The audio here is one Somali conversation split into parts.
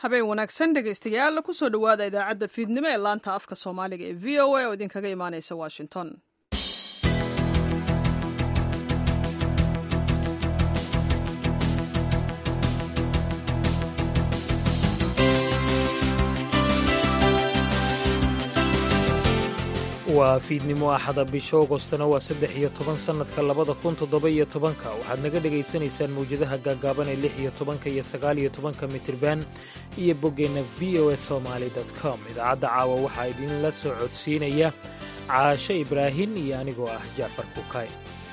habeen wanaagsan dhegaystayaal kusoo dhowaada idaacadda fiidnimo ee laanta afka soomaaliga ee v o a oo idinkaga imaanaysa washington waa fiidnimo axada bisha ogostana waa saddex iyo toban sannadka labada kun toddoba iyo tobanka waxaad naga dhegaysanaysaan mawjadaha gaagaaban ee lix iyo tobanka iyo sagaal iyo tobanka mitirban iyo boggeenna v o s somaali com idaacadda caawa waxaa idinla soo codsiinaya caashe ibraahin iyo anigoo ah jaafar kukay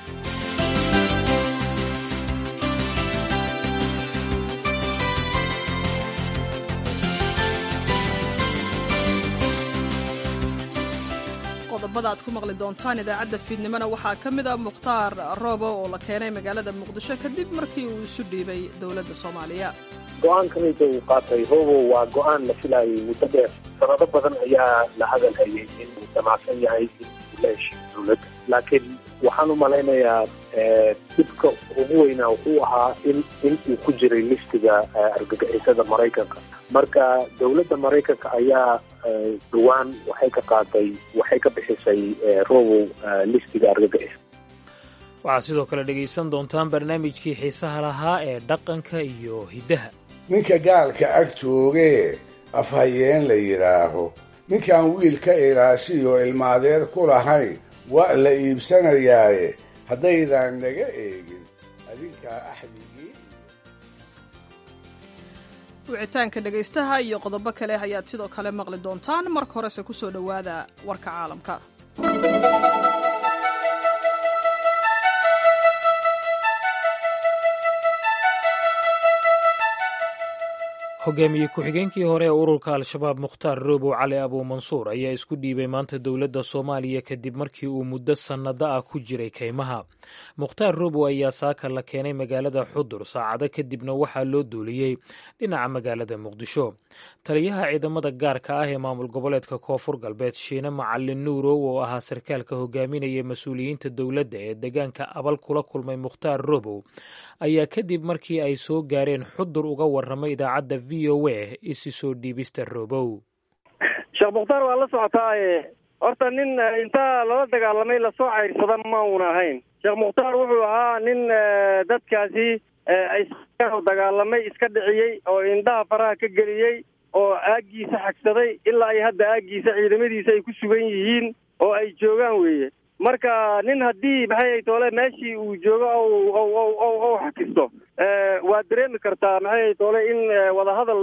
qodobada aad ku maqli doontaan idaacadda fiidnimona waxaa ka mid a mukhtaar roobo oo la keenay magaalada muqdisho kadib markii uu isu dhiibay dowladda soomaaliya go-aankanida uu qaatay hobo waa go-aan la filaayay muddo dheer sanado badan ayaa la hadal hayay in uu damacsan yahay in uu la heshiyo dowladda laakiin waxaan u malaynayaa dibka ugu weynaa wuxuu ahaa in in uu ku jiray listiga argagixisada maraykanka marka dowladda maraykanka ayaa dhowaan waxay ka qaaday waxay ka bixisay robow listiga argagixisa waxaad sidoo kale dhegaysan doontaan barnaamijkii xiisaha lahaa ee dhaqanka iyo hiddaha ninka gaalka ag joogee afhayeen la yidhaaho ninkaan wiil ka ilaashiyo ilmaadeer ku lahayn waa la iibsanayaaye haddaydaan naga eegin adinkaa axdigii wicitaanka dhegaystaha iyo qodobo kale ayaad sidoo kale maqli doontaan marka horese ku soo dhowaada warka caalamka hogaamiye ku-xigeenkii hore ee ururka al-shabaab mukhtaar roobow cali abuumansuur ayaa isku dhiibay maanta dowladda soomaaliya kadib markii uu muddo sannado ah ku jiray kaymaha mukhtaar roobow ayaa saaka la keenay magaalada xudur saacado kadibna waxaa loo duuliyey dhinaca magaalada muqdisho taliyaha ciidamada gaarka ah ee maamul goboleedka koonfur galbeed shiine macalin nuurow oo ahaa sarkaalka hogaaminaya mas-uuliyiinta dowladda ee deegaanka abal kula kulmay mukhtaar roobow ayaa kadib markii ay soo gaareen xudur uga warramay idaacadda v o a isi soo dhiibista roobow sheekh mukhtaar waa la socotaaye horta nin intaa lala dagaalamay lasoo cayrsada ma uuna ahayn sheekh mukhtaar wuxuu ahaa nin dadkaasi dagaalamay iska dhiciyey oo indhaha faraha ka geliyey oo aaggiisa xagsaday ilaa ay hadda aaggiisa ciidamadiisa ay ku sugan yihiin oo ay joogaan weeye marka nin haddii maxay toole meeshii uu joogo ou xakisto waa dareemi kartaa maxay toole in wadahadal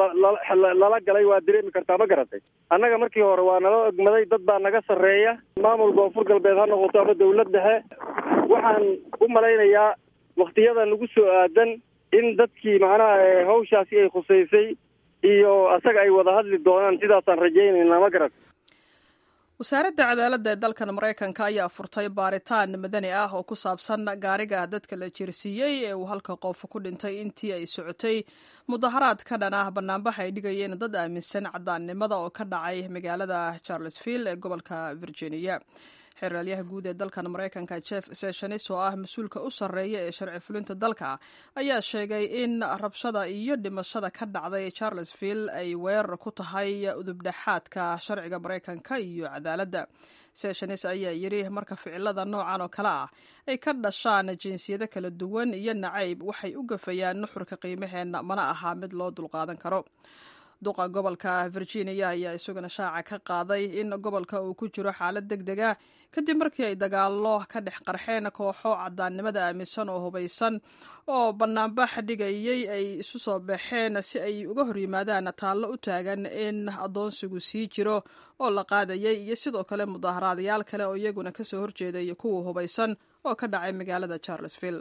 lala galay waa dareemi kartaa ma garatay annaga markii hore waa nala ogmaday dad baa naga sarreeya maamul koonfur galbeed ha noqoto ama dawlad dhexe waxaan u malaynayaa waktiyada nagu soo aadan in dadkii macnaha hawshaasi ay khusaysay iyo asaga ay wada hadli doonaan sidaasaan rajaynaynaa ma garat wasaaradda cadaaladda ee dalkan maraykanka ayaa furtay baaritaan madani ah oo ku saabsan gaariga dadka la jirsiiyey ee uu halka qof ku dhintay intii ay socotay mudaharaad ka dhan ah banaanbax ay dhigayeen dad aaminsan cadaannimada oo ka dhacay magaalada charlesville ee gobolka virginia xeraalyaha guud ee dalkan maraykanka jeff sessionis oo ah mas-uulka u sarreeya ee sharci fulinta dalka ayaa sheegay in rabshada iyo dhimashada ka dhacday charlesville ay weerar ku tahay udubdhexaadka sharciga maraykanka iyo cadaaladda sessionis ayaa yidhi marka ficilada noocan oo kale ah ay ka dhashaan jinsiyado kala duwan iyo nacayb waxay u gafayaan nuxurka qiimaheenna mana aha mid loo dulqaadan karo duqa gobolka virginia ayaa isaguna shaaca ka qaaday in gobolka uu ku jiro xaalad deg deg ah kadib markii ay dagaallo ka dhex qarxeen kooxo cadaannimada aaminsan oo hubaysan oo banaanbax dhigayay ay isu soo baxeen si ay uga hor yimaadaan taallo u taagan in addoonsigu sii jiro oo la qaadayay iyo sidoo kale mudaaharaadayaal kale oo iyaguna kasoo horjeeday kuwa hubaysan oo ka dhacay magaalada charlesville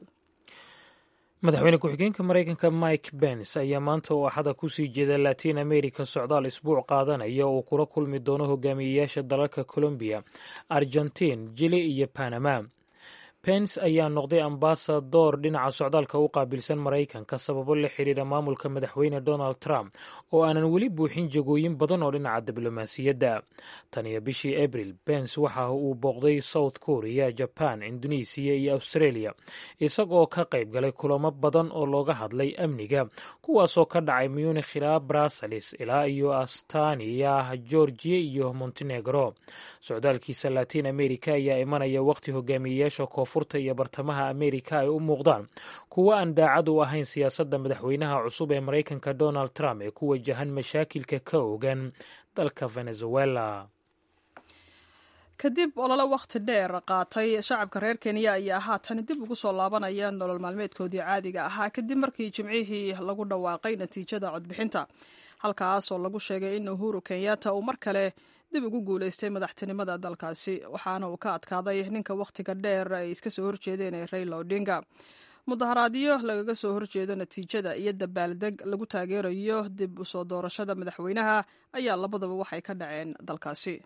madaxweyne ku-xigeenka maraykanka mike bens ayaa maanta oo axada kusii jeeda latiin america socdaal isbuuc qaadanaya oo kula kulmi doono hogaamiyeyaasha dalalka colombiya argentiin jili iyo panama pence ayaa noqday ambasador dhinaca socdaalka u qaabilsan maraykanka sababo la xiriira maamulka madaxweyne donald trump oo aanan weli buuxin jagooyin badan oo dhinaca diblomaasiyadda tan iyo bishii abril pence waxa uu booqday south korea jaban indonesiya iyo australia isagoo ka qayb galay kulamo badan oo looga hadlay amniga kuwaasoo ka dhacay munich ilaa brussels ilaa iyo astania georgia iyo montenegro socdaalkiisa latin america ayaa imanaya waqti hogaamiyeyaasha koonfurta iyo bartamaha amerika ay u muuqdaan kuwo aan daacad u ahayn siyaasadda madaxweynaha cusub ee maraykanka donald trump ee ku wajahan mashaakilka ka ogan dalka venezuela kadib olole wakhti dheer qaatay shacabka reer kenya ayaa haatan dib ugu soo laabanaya nolol maalmeedkoodii caadiga ahaa kadib markii jimcihii lagu dhawaaqay natiijada codbixinta halkaas oo lagu sheegay in uhuru kenyatta uu mar kale dib ugu guuleystay madaxtinimada dalkaasi waxaana uu ka adkaaday ninka wakhtiga dheer ay iska soo horjeedeen ee rayla odinga mudaharaadyo lagaga soo horjeedo natiijada iyo dabaaldeg lagu taageerayo dib usoo doorashada madaxweynaha ayaa labadaba waxay ka dhaceen dalkaasi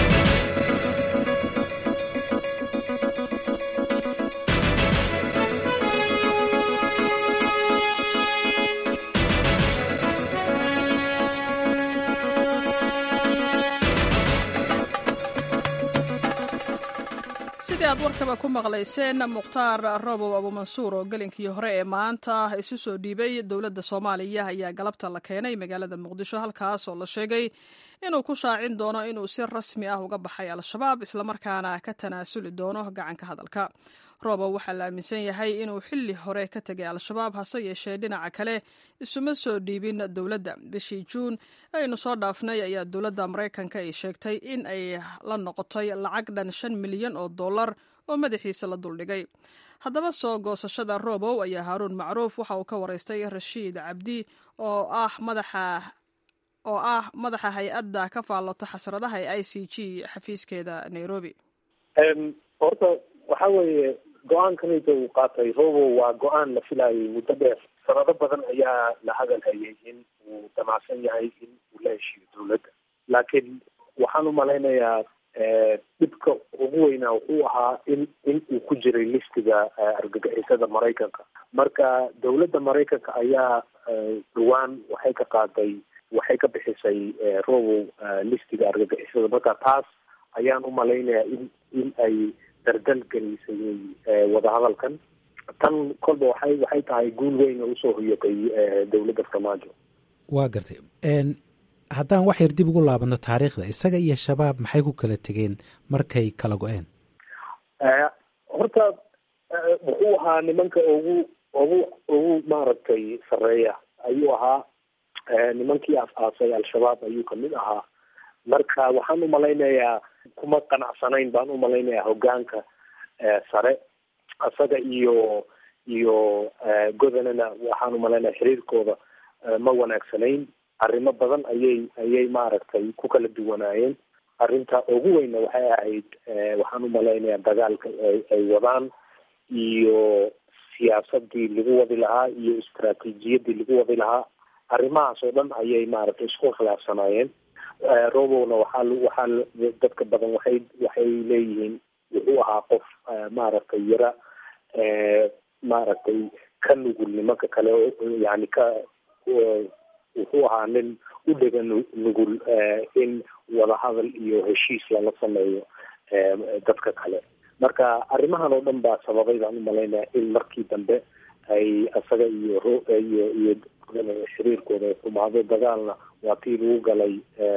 sidii aad warkaba ku maqlayseen mukhtaar robow abuumansuur oo gelinkii hore ee maanta isu soo dhiibay dowladda soomaaliya ayaa galabta la keenay magaalada muqdisho halkaas oo la sheegay inuu ku shaacin doono inuu si rasmi ah uga baxay al-shabaab islamarkaana ka tanaasuli doono gacanka hadalka robow waxaa la aaminsan yahay inuu xilli hore ka tegay al-shabaab hase yeeshee dhinaca kale isuma soo dhiibin dowladda bishii juun aynu soo dhaafnay ayaa dowladda maraykanka ay sheegtay in ay la noqotay lacag dhan shan milyan oo dollar oo madaxiisa la duldhigay haddaba soo goosashada robow ayaa haaruun macruuf waxa uu ka waraystay rashiid cabdi oo ah madaxa oo ah madaxa hay-adda ka faallota xasradaha ee i c g xafiiskeeda nairobi horta waxa weeye go-aankanita uu qaatay robo waa go-aan la filayay muddo dheer sanado badan ayaa la hadal hayay in uu damacsan yahay in uu la heshiiyo dowladda laakiin waxaan umalaynayaa dhibka ugu weynaa wuxuu ahaa in in uu ku jiray listiga argagixisada maraykanka marka dowladda maraykanka ayaa dhawaan waxay ka qaaday waxay ka bixisay robow listiga argagixisada marka taas ayaan umalaynayaa in in ay dardal gelisay wadahadalkan tan kolba waxay waxay tahay guul weyn oo usoo hoyatay dowladda farmaajo waa gartay haddaan wax yar dib ugu laabano taariikhda isaga iyo shabaab maxay ku kala tegeen markay kala go-een horta wuxuu ahaa nimanka ugu ugu ugu maaragtay sareeya ayuu ahaa nimankii as-aasay al-shabaab ayuu kamid ahaa marka waxaan umalaynayaa kuma qanacsanayn baan umalaynayaa hogaanka sare isaga iyo iyo godanana waxaan umalaynaya xiriirkooda ma wanaagsanayn arrimo badan ayay ayay maaragtay ku kala duwanaayeen arrinta ugu weyna waxay ahayd waxaan umalaynayaa dagaalka ay wadaan iyo siyaasadii lagu wadi lahaa iyo istraatiijiyadii lagu wadi lahaa arrimahaas oo dhan ayay maaragtay isku khilaafsanaayeen robowna waxaa waxaa dadka badan waxay waxay leeyihiin wuxuu ahaa qof maaragtay yara maaragtay ka nugul nimanka kale yani ka wuxuu ahaa nin u dhega nugul in wadahadal iyo heshiis lala sameeyo dadka kale marka arrimahan oo dhan baa sababay baan umalaynaya in markii dambe ay isaga iyo iyo iyo xiriirkooda xumaado dagaalna waa tii lagu galay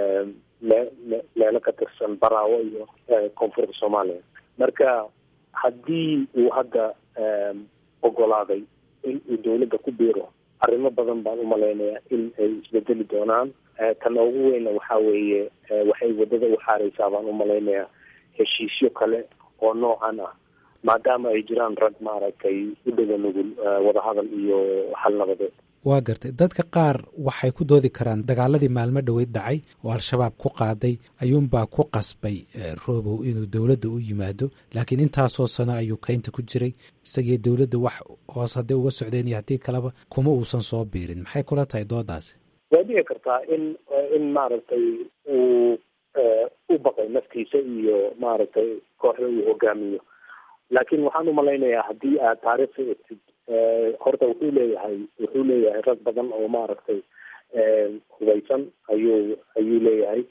meelo ka tirsan baraawo iyo koonfurta soomaaliya marka haddii uu hadda ogolaaday in uu dawladda ku biiro arrimo badan baan umalaynaya in ay isbedeli doonaan tan ugu weyna waxa weeye waxay waddada u xaareysaa baan umalaynaya heshiisyo kale oo noocan ah maadaama ay jiraan rag maaragtay u dhega nugul wadahadal iyo xal nabadeed waa gartay dadka qaar waxay ku doodi karaan dagaaladii maalmo dhoweyd dhacay oo al-shabaab ku qaaday ayuunbaa ku qasbay robow inuu dowladda u yimaado laakiin intaasoo sano ayuu keynta ku jiray isagii dowladda wax hoos hadday uga socdeen iyo haddii kaleba kuma uusan soo biirin maxay kula tahay doodaasi way dhici kartaa in in maaragtay uu u baqay naftiisa iyo maaragtay kooxda uu hogaamiyo laakiin waxaan umalaynayaa haddii aad taariikhda egtid horta wuxuu leeyahay wuxuu leeyahay rag badan oo maaragtay hubaysan ayuu ayuu leeyahay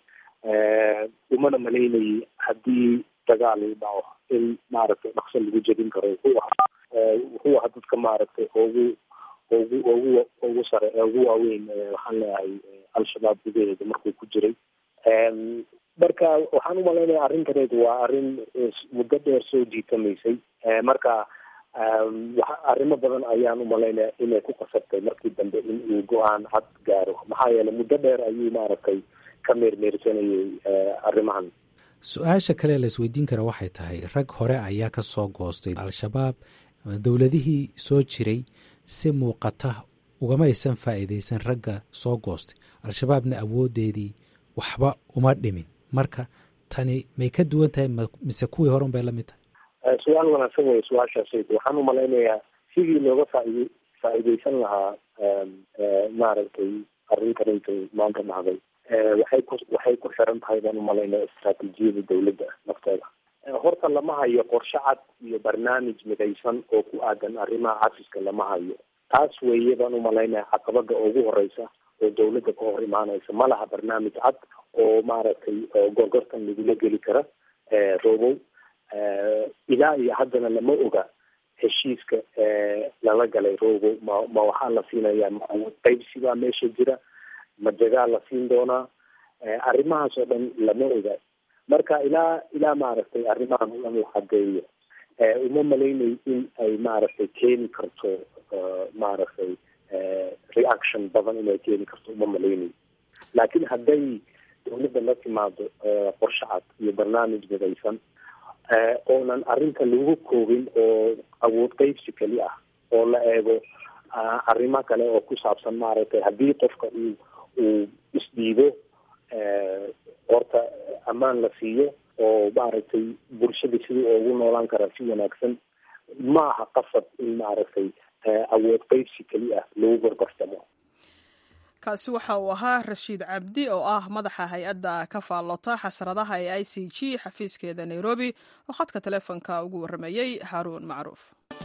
umana malaynayay haddii dagaal uu dhaco in maaragtay dhaqso lagu jebin karo wuxuu ahaa wuxuu ahaa dadka maaragtay ugu ugu ugu ugu sare ugu waaweyn waxaan leeyahay al-shabaab gudaheeda markuu ku jiray marka waxaan umalaynaya arrintaneedu waa arrin muddo dheer soo jiitamaysay marka arrimo badan ayaan umalaynaya inay ku qasabtay markii dambe in uu go-aan cad gaaro maxaa yeelay muddo dheer ayuu maaragtay ka meermeersanayay arrimahan su-aasha kale la isweydiin kara waxay tahay rag hore ayaa ka soo goostay al-shabaab dowladihii soo jiray si muuqata ugama aysan faa'iidaysan ragga soo goostay al-shabaabna awoodeedii waxba uma dhimin marka tani may ka duwan tahay mise kuwii hore un bay la mid tahay su-aal wanaagsan wey su-aashaas waxaan umalaynayaa sidii looga faaid faa'iidaysan lahaa maaragtay arrintanayta maanta dhacday waxay ku waxay ku xiran tahay baan umalaynaya istraatiijiyada dawladda nafteeda horta lama hayo qorshe cad iyo barnaamij midaysan oo ku aadan arrimaha cafiska lama hayo taas weeye baan umalaynaya caqabada ugu horeysa oo dawladda ka hor imaanaysa ma laha barnaamij cad oo maaragtay gorgortan lagula geli kara robow ilaa iyo haddana lama oga heshiiska lala galay robow ma ma waxaa la siinayaa ma qaybsi baa meesha jira ma jagaa la siin doonaa arrimahaas oo dhan lama oga marka ilaa ilaa maaragtay arrimahan o dhan la cadeeyo uma malaynayo in ay maaragtay keeni karto maaragtay reaction badan inay keeni karto uma malaynayo laakiin hadday dawladda la timaado qorshe cad iyo barnaamij midaysan oonan arrinta lagu koobin oo awood qeybsi keli ah oo la eego arrimo kale oo ku saabsan maaragtay haddii qofka uu uu isdhiibo horta ammaan la siiyo oo maaragtay bulshada sidii ugu noolaan karaa si wanaagsan ma aha qasab in maaragtay awood qeybsi keli ah lagu gorgortamo kaasi waxa uu ahaa rashiid cabdi oo ah madaxa hay-adda ka faallota xasradaha ee i c g xafiiskeeda nairobi oo khadka taleefonka ugu warramayey haaruun macruuf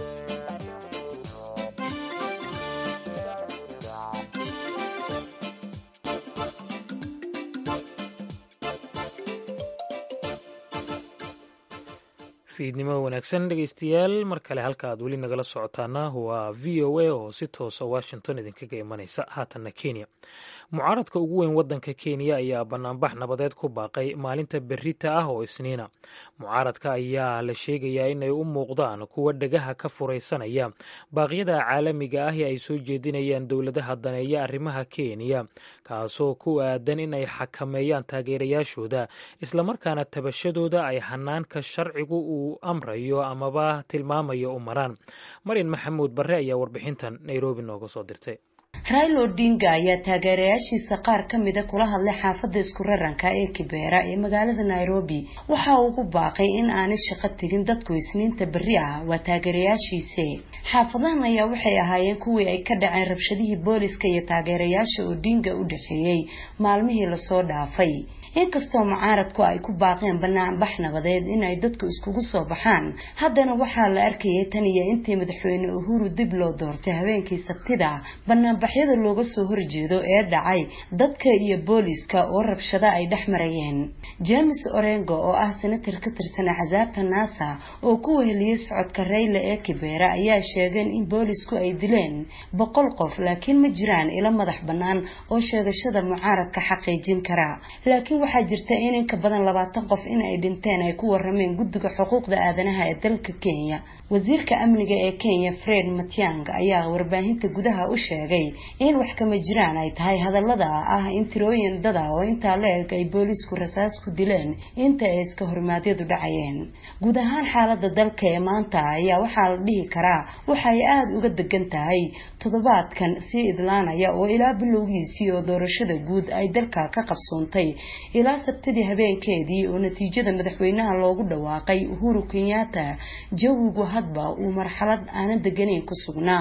fiidnimo wanaagsan dhegeystayaal mar kale halka aad weli nagala socotaana waa v o a oo si toosa washington idinkaga imanaysa haatanna kenya mucaaradka ugu weyn wadanka kenya ayaa banaanbax nabadeed ku baaqay maalinta berita ah oo isniina mucaaradka ayaa la sheegayaa inay u muuqdaan kuwa dhegaha ka furaysanaya baaqyada caalamiga ah ee ay soo jeedinayaan dowladaha daneeya arrimaha kenya kaasoo ku aadan inay xakameeyaan taageerayaashooda islamarkaana tabashadooda ay hanaanka sharcigu uu amrayo amaba tilmaamayo u maraan marin maxamuud barre ayaa warbixintan nairobi nooga soo dirtay raila odinga ayaa taageerayaashiisa qaar ka mida kula hadlay xaafadda isku raranka ee kibeera ee magaalada nairobi waxa uu ugu baaqay in aanay shaqo tegin dadku isniinta berri ah waa taageerayaashiise xaafadahan ayaa waxay ahaayeen kuwii ay ka dhaceen rabshadihii booliska iyo taageerayaasha odinga u dhexeeyey maalmihii lasoo dhaafay inkastoo mucaaradku ay ku baaqeen banaanbax nabadeed inay dadku iskugu soo baxaan haddana waxaa la arkayay tan iyo intii madaxweyne uhuru dib loo doortay habeenkii sabtida banaanbaxyada looga soo horjeedo ee dhacay dadka iyo booliska oo rabshado ay dhex marayeen james orengo oo ah senatar ka tirsan axsaabta nasa oo ku weheliyey socodka rayla ee kibeera ayaa sheegeen in boolisku ay dileen boqol qof laakiin ma jiraan ilo madax bannaan oo sheegashada mucaaradka xaqiijin kara laakiin waxaa jirta in in ka badan labaatan qof in ay dhinteen ay ku warameen guddiga xuquuqda aadanaha ee dalka kenya wasiirka amniga ee kenya fred matiang ayaa warbaahinta gudaha u sheegay in wax kama jiraan ay tahay hadallada ah in tirooyin dada oo intaa la eg ay boolisku rasaas ku dileen inta ay iska hormaadyadu dhacayeen guud ahaan xaalada dalka ee maanta ayaa waxaa la dhihi karaa waxay aada uga degan tahay toddobaadkan sii idlaanaya oo ilaa bilowgiisii oo doorashada guud ay dalka ka qabsoontay ilaa sabtidii habeenkeedii oo natiijada madaxweynaha loogu dhawaaqay uhuru kenyatta jawigu hadba uu marxalad aanan deganayn ku sugnaa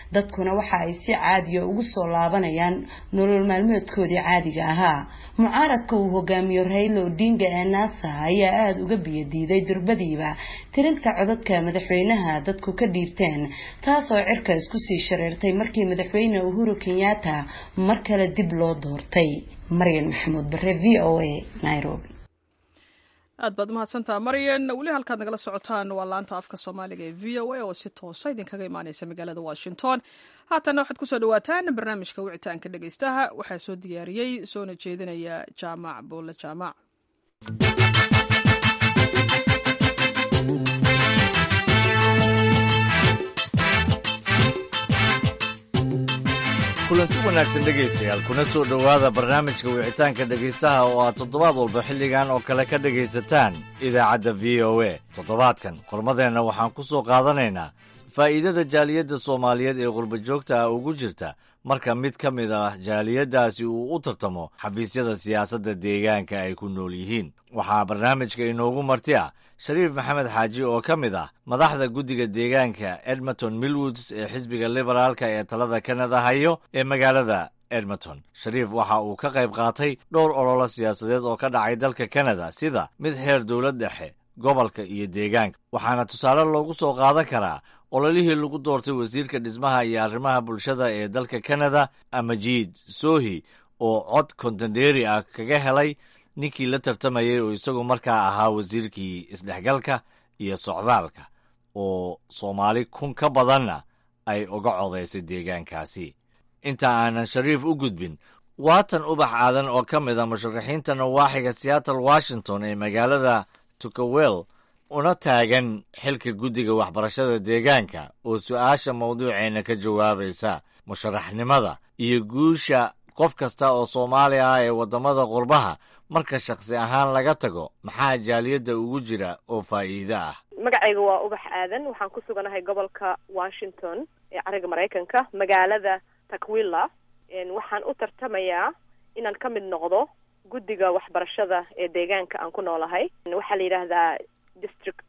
dadkuna waxa ay si caadiya ugu soo laabanayaan nolol maalmeedkoodii caadiga ahaa mucaaradka uu hogaamiyo raylo odinga ee naasa ayaa aada uga biyadiiday durbadiiba tirinta codadka madaxweynaha dadku ka dhiibteen taasoo cirka isku sii shareertay markii madaxweyne uhuru kenyatta mar kale dib loo doortay maryan maxamuud bare v o a nairobi aad baad umahadsantaha maryan weli halkaad nagala socotaan waa laanta afka soomaaliga ee v o a oo si toosa idinkaga imaaneysa magaalada washington haatanna waxaad kusoo dhawaataan barnaamijka wicitaanka dhegeystaha waxaa soo diyaariyey soona jeedinaya jaamac buulle jaamac kulanti wanaagsan dhegaystayaal kuna soo dhowaada barnaamijka wicitaanka dhegaystaha oo aad toddobaad walba xilligan oo kale ka dhegaysataan idaacadda v o a toddobaadkan qormadeenna waxaan ku soo qaadanaynaa faa'iidada jaaliyadda soomaaliyeed ee qurbajoogta ah ugu jirta marka mid ka mid ah jaaliyaddaasi uu u tartamo xafiisyada siyaasadda deegaanka ay ku nool yihiin waxaa barnaamijka inoogu marti ah shariif maxamed xaaji oo ka mid ah madaxda guddiga deegaanka edmonton millwoods ee xisbiga liberaalka ee talada kanada hayo ee magaalada edmonton shariif waxa uu ka qayb qaatay dhowr ololo siyaasadeed oo ka dhacay dalka kanada sida mid heer dowlad dhexe gobolka iyo deegaanka waxaana tusaale loogu soo qaadan karaa ololihii lagu doortay wasiirka dhismaha iyo arrimaha bulshada ee dalka kanada amajiid sohi oo cod kontenderi ah kaga helay ninkii la tartamayay oo isagu markaa ahaa wasiirkii isdhexgalka iyo socdaalka oo soomaali kun ka badanna ay uga codaysay deegaankaasi inta aanan shariif u gudbin waatan ubax aadan oo ka mid a musharaxiinta nawaaxiga seattle washington ee magaalada tukawel una taagan xilka guddiga waxbarashada deegaanka oo su'aasha mawduuceenna ka jawaabaysa musharaxnimada iyo guusha qof kasta oo soomaali ah ee waddamada qurbaha marka shakhsi ahaan laga tago maxaa jaaliyadda ugu jira oo faa'iido ah magacayga waa ubax aadan waxaan ku suganahay gobolka washington ee cariga maraykanka magaalada takwilla waxaan u tartamayaa inaan ka mid noqdo guddiga waxbarashada ee deegaanka aan ku noolahay waxaa la yidhaahdaa district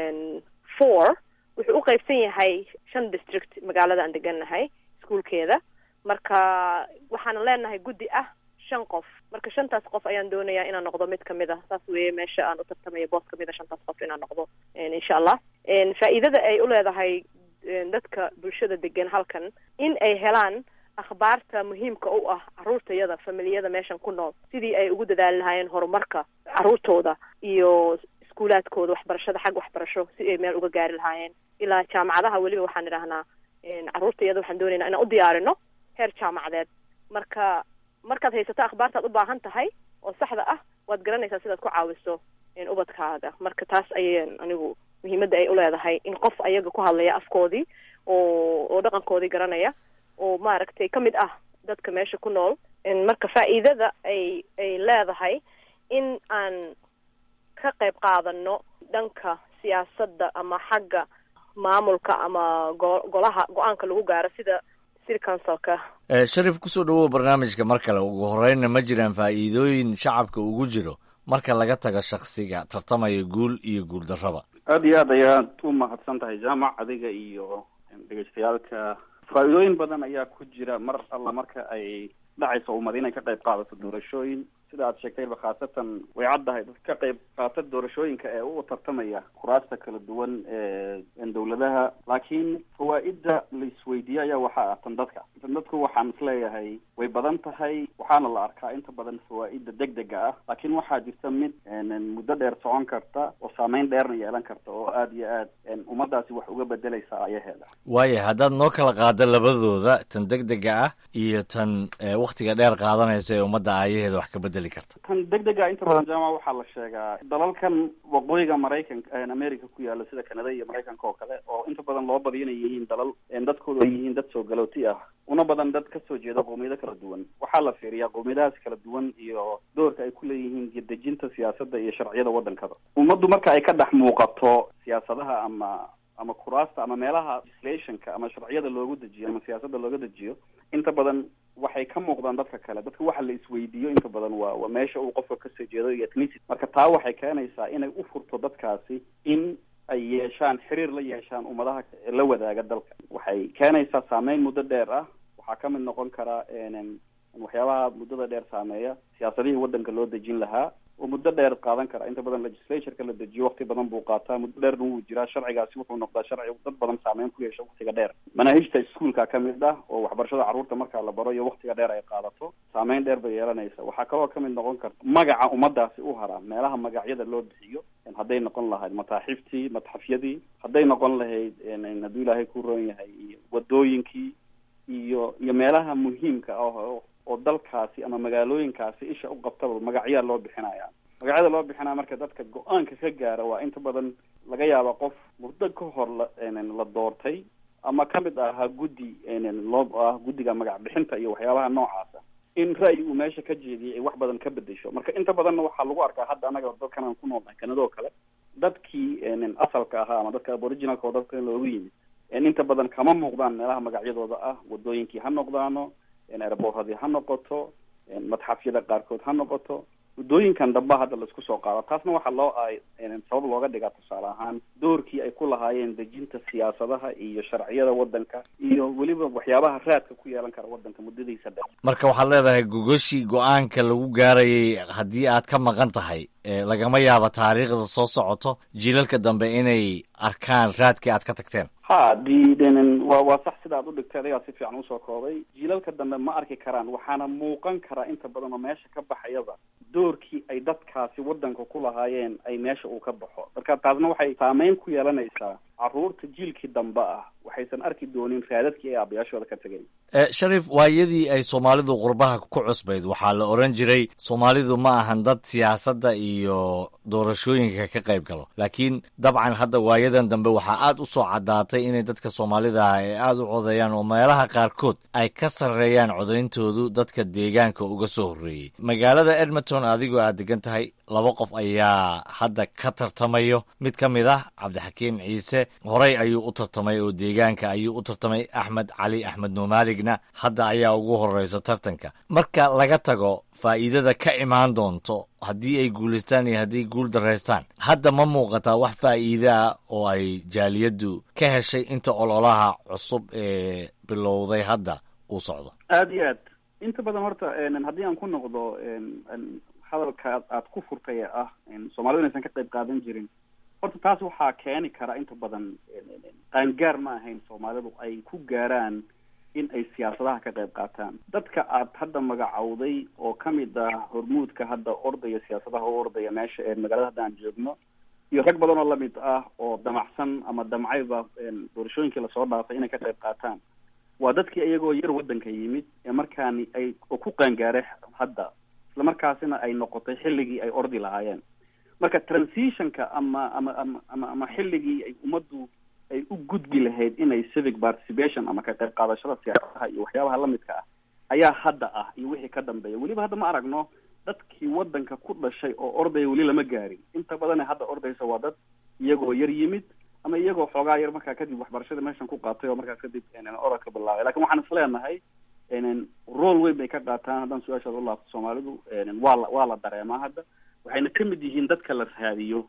four wuxuu u qaybsan yahay shan district magaalada aan degannahay iskuolkeeda marka waxaanan leenahay guddi ah shan qof marka shantaas qof ayaan doonayaa inaan noqdo mid kamid a saas weeye meesha aan u tartamayo boos kamid a shantaas qof inaan noqdo insha allah faa'iidada ay u leedahay dadka bulshada degan halkan in ay helaan akhbaarta muhiimka u ah carruurtayada familiyada meeshan ku nool sidii ay ugu dadaali lahaayeen horumarka carruurtooda iyo iskuulaadkooda waxbarashada xag waxbarasho si ay meel uga gaari lahaayeen ilaa jaamacadaha weliba waxaan idhahnaa carruurtayada waxaan doonaynaa inaan u diyaarino heer jaamacadeed marka markaad haysato akhbaartaad u baahan tahay oo saxda ah waad garanaysaa sidaad ku caawiso ubadkaaga marka taas ayaan anigu muhiimadda ay uleedahay in qof ayaga ku hadlaya afkoodii oo oo dhaqankoodii garanaya oo maaragtay ka mid ah dadka meesha ku nool marka faa'iidada ay ay leedahay in aan ka qayb qaadano dhanka siyaasadda ama xagga maamulka ama go golaha go-aanka lagu gaaro sida city councilka sharif kusoo dhawow barnaamijka mar kale ugu horeynna ma jiraan faa'iidooyin shacabka ugu jiro marka laga tago shaksiga tartamaya guul iyo guul darraba aada iyo aad ayaad u mahadsan tahay jaamac adiga iyo dhegeystayaalka faa'iidooyin badan ayaa ku jira mar alla marka ay dhacayso ummad inay ka qayb qaadato doorashooyin sida aad sheegtayba khaasatan way caddahay dad ka qayb qaata doorashooyinka ee u tartamaya kuraasta kala duwan ee dowladaha laakiin fawaa'idda la isweydiiye ayaa waxaa ah tan dadka tan dadku waxaan isleeyahay way badan tahay waxaana la arkaa inta badan fawaa'idda deg dega ah laakiin waxaa jirta mid muddo dheer socon karta oo saameyn dheerna yeelan karta oo aada iyo aad ummadaasi wax uga bedelaysa ayaheeda waaya haddaad noo kala qaado labadooda tan deg dega ah iyo tan waktiga dheer qaadanaysa ee ummadda aayaheeda wax ka bedeli karta tan deg dega inta badan jaamac waxaa la sheegaa dalalkan waqooyiga maraykanka america ku yaala sida canada iyo maraykanka oo kale oo inta badan loo badiyo inay yihiin dalal dadkooda ay yihiin dad soo galooti ah una badan dad kasoo jeeda qowmiyado kala duwan waxaa la fiiriyaa qowmiyadahaas kala duwan iyo doorka ay ku leeyihiin dejinta siyaasadda iyo sharciyada waddankada ummaddu marka ay ka dhex muuqato siyaasadaha ama ama kuraasta ama meelaha legislationka ama sharciyada loogu dejiyo ama siyaasadda looga dejiyo inta badan waxay ka muuqdaan dadka kale dadka waxa la isweydiiyo inta badan waa waa meesha uu qofka kasoo jeedo iyo ethnicity marka taa waxay keenaysaa inay u furto dadkaasi in ay yeeshaan xiriir la yeeshaan ummadaha la wadaaga dalka waxay keenaysaa saameyn muddo dheer ah waxaa ka mid noqon karaa waxyaabaha muddada dheer saameeya siyaasadihii waddanka loo dejin lahaa oo muddo dheer qaadan kara inta badan legislatureka la dejiyo wakti badan buu qaataa muddo dheerna wuu jiraa sharcigaasi wuxuu noqdaa sharci dad badan saameyn ku yeesha waktiga dheer manaahijta iskuolka kamid ah oo waxbarashada carruurta markaa la baro iyo waktiga dheer ay qaadato saameyn dheer bay yeelanaysa waxaa kaloo kamid noqon karta magaca ummadaasi u haraa meelaha magacyada loo bixiyo hadday noqon lahayd mataaxiftii matxafyadii hadday noqon lahayd hadduu ilaahay ku roon yahay wadooyinkii iyo iyo meelaha muhiimka ah oo dalkaasi ama magaalooyinkaasi isha u qabtaba magacyaa loo bixinaya magacyada loo bixinaya marka dadka go-aanka ka gaara waa inta badan laga yaaba qof muddo ka hor la la doortay ama kamid ahaa guddi loo ah guddiga magac bixinta iyo waxyaabaha noocaasa in ra'yi uu meesha ka jeediyay ay wax badan ka bedesho marka inta badanna waxaa lagu arkaa hadda anaga dadkan aan ku noolnahay kanadoo kale dadkii asalka ahaa ama dadka aboriginalka oo dadka loogu yimid inta badan kama muuqdaan meelaha magacyadooda ah wadooyinkii ha noqdaano airboorradii ha noqoto madxafyada qaarkood ha noqoto waddooyinkan damba hadda laisku soo qaado taasna waxaa loo ay sabab looga dhigaa tusaale ahaan doorkii ay ku lahaayeen dejinta siyaasadaha iyo sharciyada waddanka iyo weliba waxyaabaha raadka ku yeelan kara waddanka muddadiisa dheer marka waxaad leedahay gogoshii go-aanka lagu gaarayay haddii aad ka maqan tahay lagama yaabo taariikhda soo socoto jiilalka dambe inay arkaan raadkii aad ka tagteen ha di waa waa sax sida ad u dhigtay adigaa si fiican usoo koobay jiilalka dambe ma arki karaan waxaana muuqan karaa inta badan oo meesha ka baxayaba doorkii ay dadkaasi waddanka ku lahaayeen ay meesha uu ka baxo marka taasna waxay saameyn ku yeelanaysaa carruurta jiilkii dambe ah waxaysan arki doonin raadadkii ay aabayaashooda ka tegeen sharif waayadii ay soomaalidu qurbaha ku cusbayd waxaa la oran jiray soomaalidu ma ahan dad siyaasadda iyo doorashooyinka ka qayb galo laakiin dabcan hadda waayadan dambe waxaa aad u soo caddaatay inay dadka soomaalida ah ay aada u codeeyaan oo meelaha qaarkood ay ka sarreeyaan codayntoodu dadka deegaanka uga soo horreeyey magaalada edmonton adigoo aad degan tahay laba qof ayaa hadda ka tartamayo mid ka mid ah cabdixakiin ciise horey ayuu u tartamay oo deegaanka ayuu u tartamay axmed cali axmed nuumaaligna hadda ayaa ugu horeysa tartanka marka laga tago faa'iidada ka imaan doonto haddii ay guulaystaan iyo haddii guul daraystaan hadda ma muuqataa wax faa'iide ah oo ay jaaliyaddu ka heshay inta ololaha cusub ee bilowday hadda uu socdo aada iyo aad inta badan horta haddii aan ku noqdo hadalka aad ku furtay ee ah soomaalidu inaysan ka qayb qaadan jirin horta taas waxaa keeni kara inta badan qaangaar ma ahayn soomaalidu ay ku gaaraan in ay siyaasadaha ka qayb qaataan dadka aad hadda magacowday oo kamid ah hormuudka hadda ordaya siyaasadaha u ordaya meesha ee magaalada hadda aan joogno iyo rag badan oo lamid ah oo damacsan ama damcayba doorashooyinkii lasoo dhaafay inay ka qayb qaataan waa dadkii iyagoo yar waddanka yimid ee markaani ay oo ku qaangaaray hadda isla markaasina ay noqotay xilligii ay ordi lahaayeen marka transitionka ama ama ama ama ama xilligii ay ummaddu ay u gudbi lahayd inay civic participation ama ka qayb qaadashada siyaasadaha iyo waxyaabaha lamidka ah ayaa hadda ah iyo wixii ka dambeeya weliba hadda ma aragno dadkii waddanka ku dhashay oo ordaya weli lama gaarin inta badane hadda ordaysa waa dad iyagoo yar yimid ama iyagoo xoogaa yar markaa kadib waxbarashada meeshan ku qaatay oo markaas kadib orodka bilaabay lakin waxaan is leenahay role weyn bay ka qaataan haddaan su-aashaada u laabto soomaalidu waa la waa la dareemaa hadda waxayna kamid yihiin dadka la raadiyo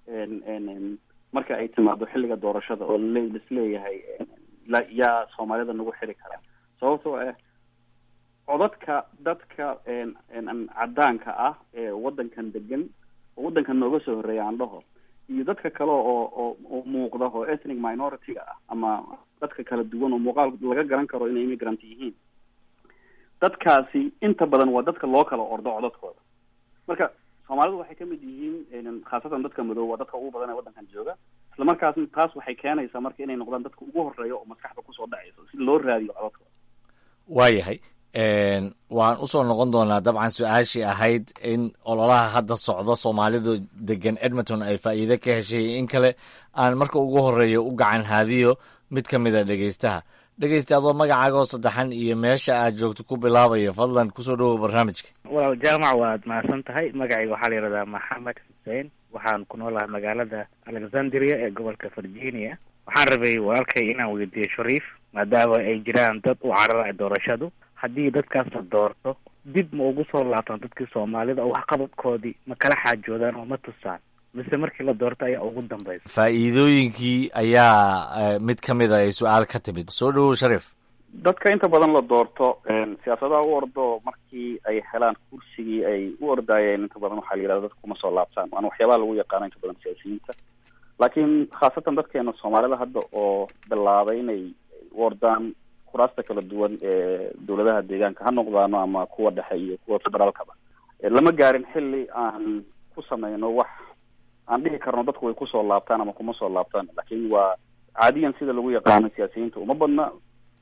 marka ay timaado xilliga doorashada oo lisleeyahay yaa soomaalida nagu xiri karaa sababtoo ah codadka dadka caddaanka ah ee waddankan degan oo waddankan nooga soo horreeya aan dhaho iyo dadka kale oo oo oo muuqda oo ethnic minority-ga ah ama dadka kala duwan oo muuqaal laga garan karo inay immigrant yihiin dadkaasi inta badan waa dadka loo kala ordo codadkooda marka soomaalidu waxay kamid yihiin khaasatan dadka madow waa dadka ugu badan ee waddankan jooga isla markaasna taas waxay keenaysaa marka inay noqdaan dadka ugu horeeya oo maskaxda kusoo dhacayso si loo raadiyo codadkooda waayahay waan usoo noqon doonaa dabcan su-aashii ahayd in ololaha hadda socdo soomaalidu degan edmonton ay faa'iide ka heshay in kale aan marka ugu horeeya u gacan haadiyo mid ka mid a dhegeystaha dhegeysta adoo magacaagoo saddexan iyo meesha aad joogto ku bilaabayo fadlan kusoo dhawow barnaamijka walaal jaamac waad mahadsan tahay magacayga waxaa la yidhahdaa maxamed xuseen waxaan ku noolahay magaalada alexandria ee gobolka virginia waxaan rabay walaalkay inaan weydiiyo shariif maadaama ay jiraan dad u carara doorashadu haddii dadkaas la doorto dib ma ugu soo laabtaan dadkii soomaalida oo waxqabadkoodii ma kala xaajoodaan oo ma tusaan mise markii la doorto ayaa ugu dambaysa faa'iidooyinkii ayaa mid ka mid a ay su-aal ka timid soo dhawow shariif dadka inta badan la doorto siyaasadaha u ordo markii ay helaan kursigii ay u ordaayeen inta badan waxaa la yidhahda dadka kuma soo laabtaan waana waxyaabaha lagu yaqaano inta badan siyaasiyiinta laakiin khaasatan dadkeena soomaalida hadda oo bilaabay inay u ordaan kuraasta kala duwan ee dowladaha deegaanka ha noqdaano ama kuwa dhexe iyo kuwa federaalkaba lama gaarin xilli aan ku sameyno wax aan dhihi karno dadku way kusoo laabtaan ama kuma soo laabtaan laakiin waa caadiyan sida lagu yaqaano siyaasiyiinta uma badna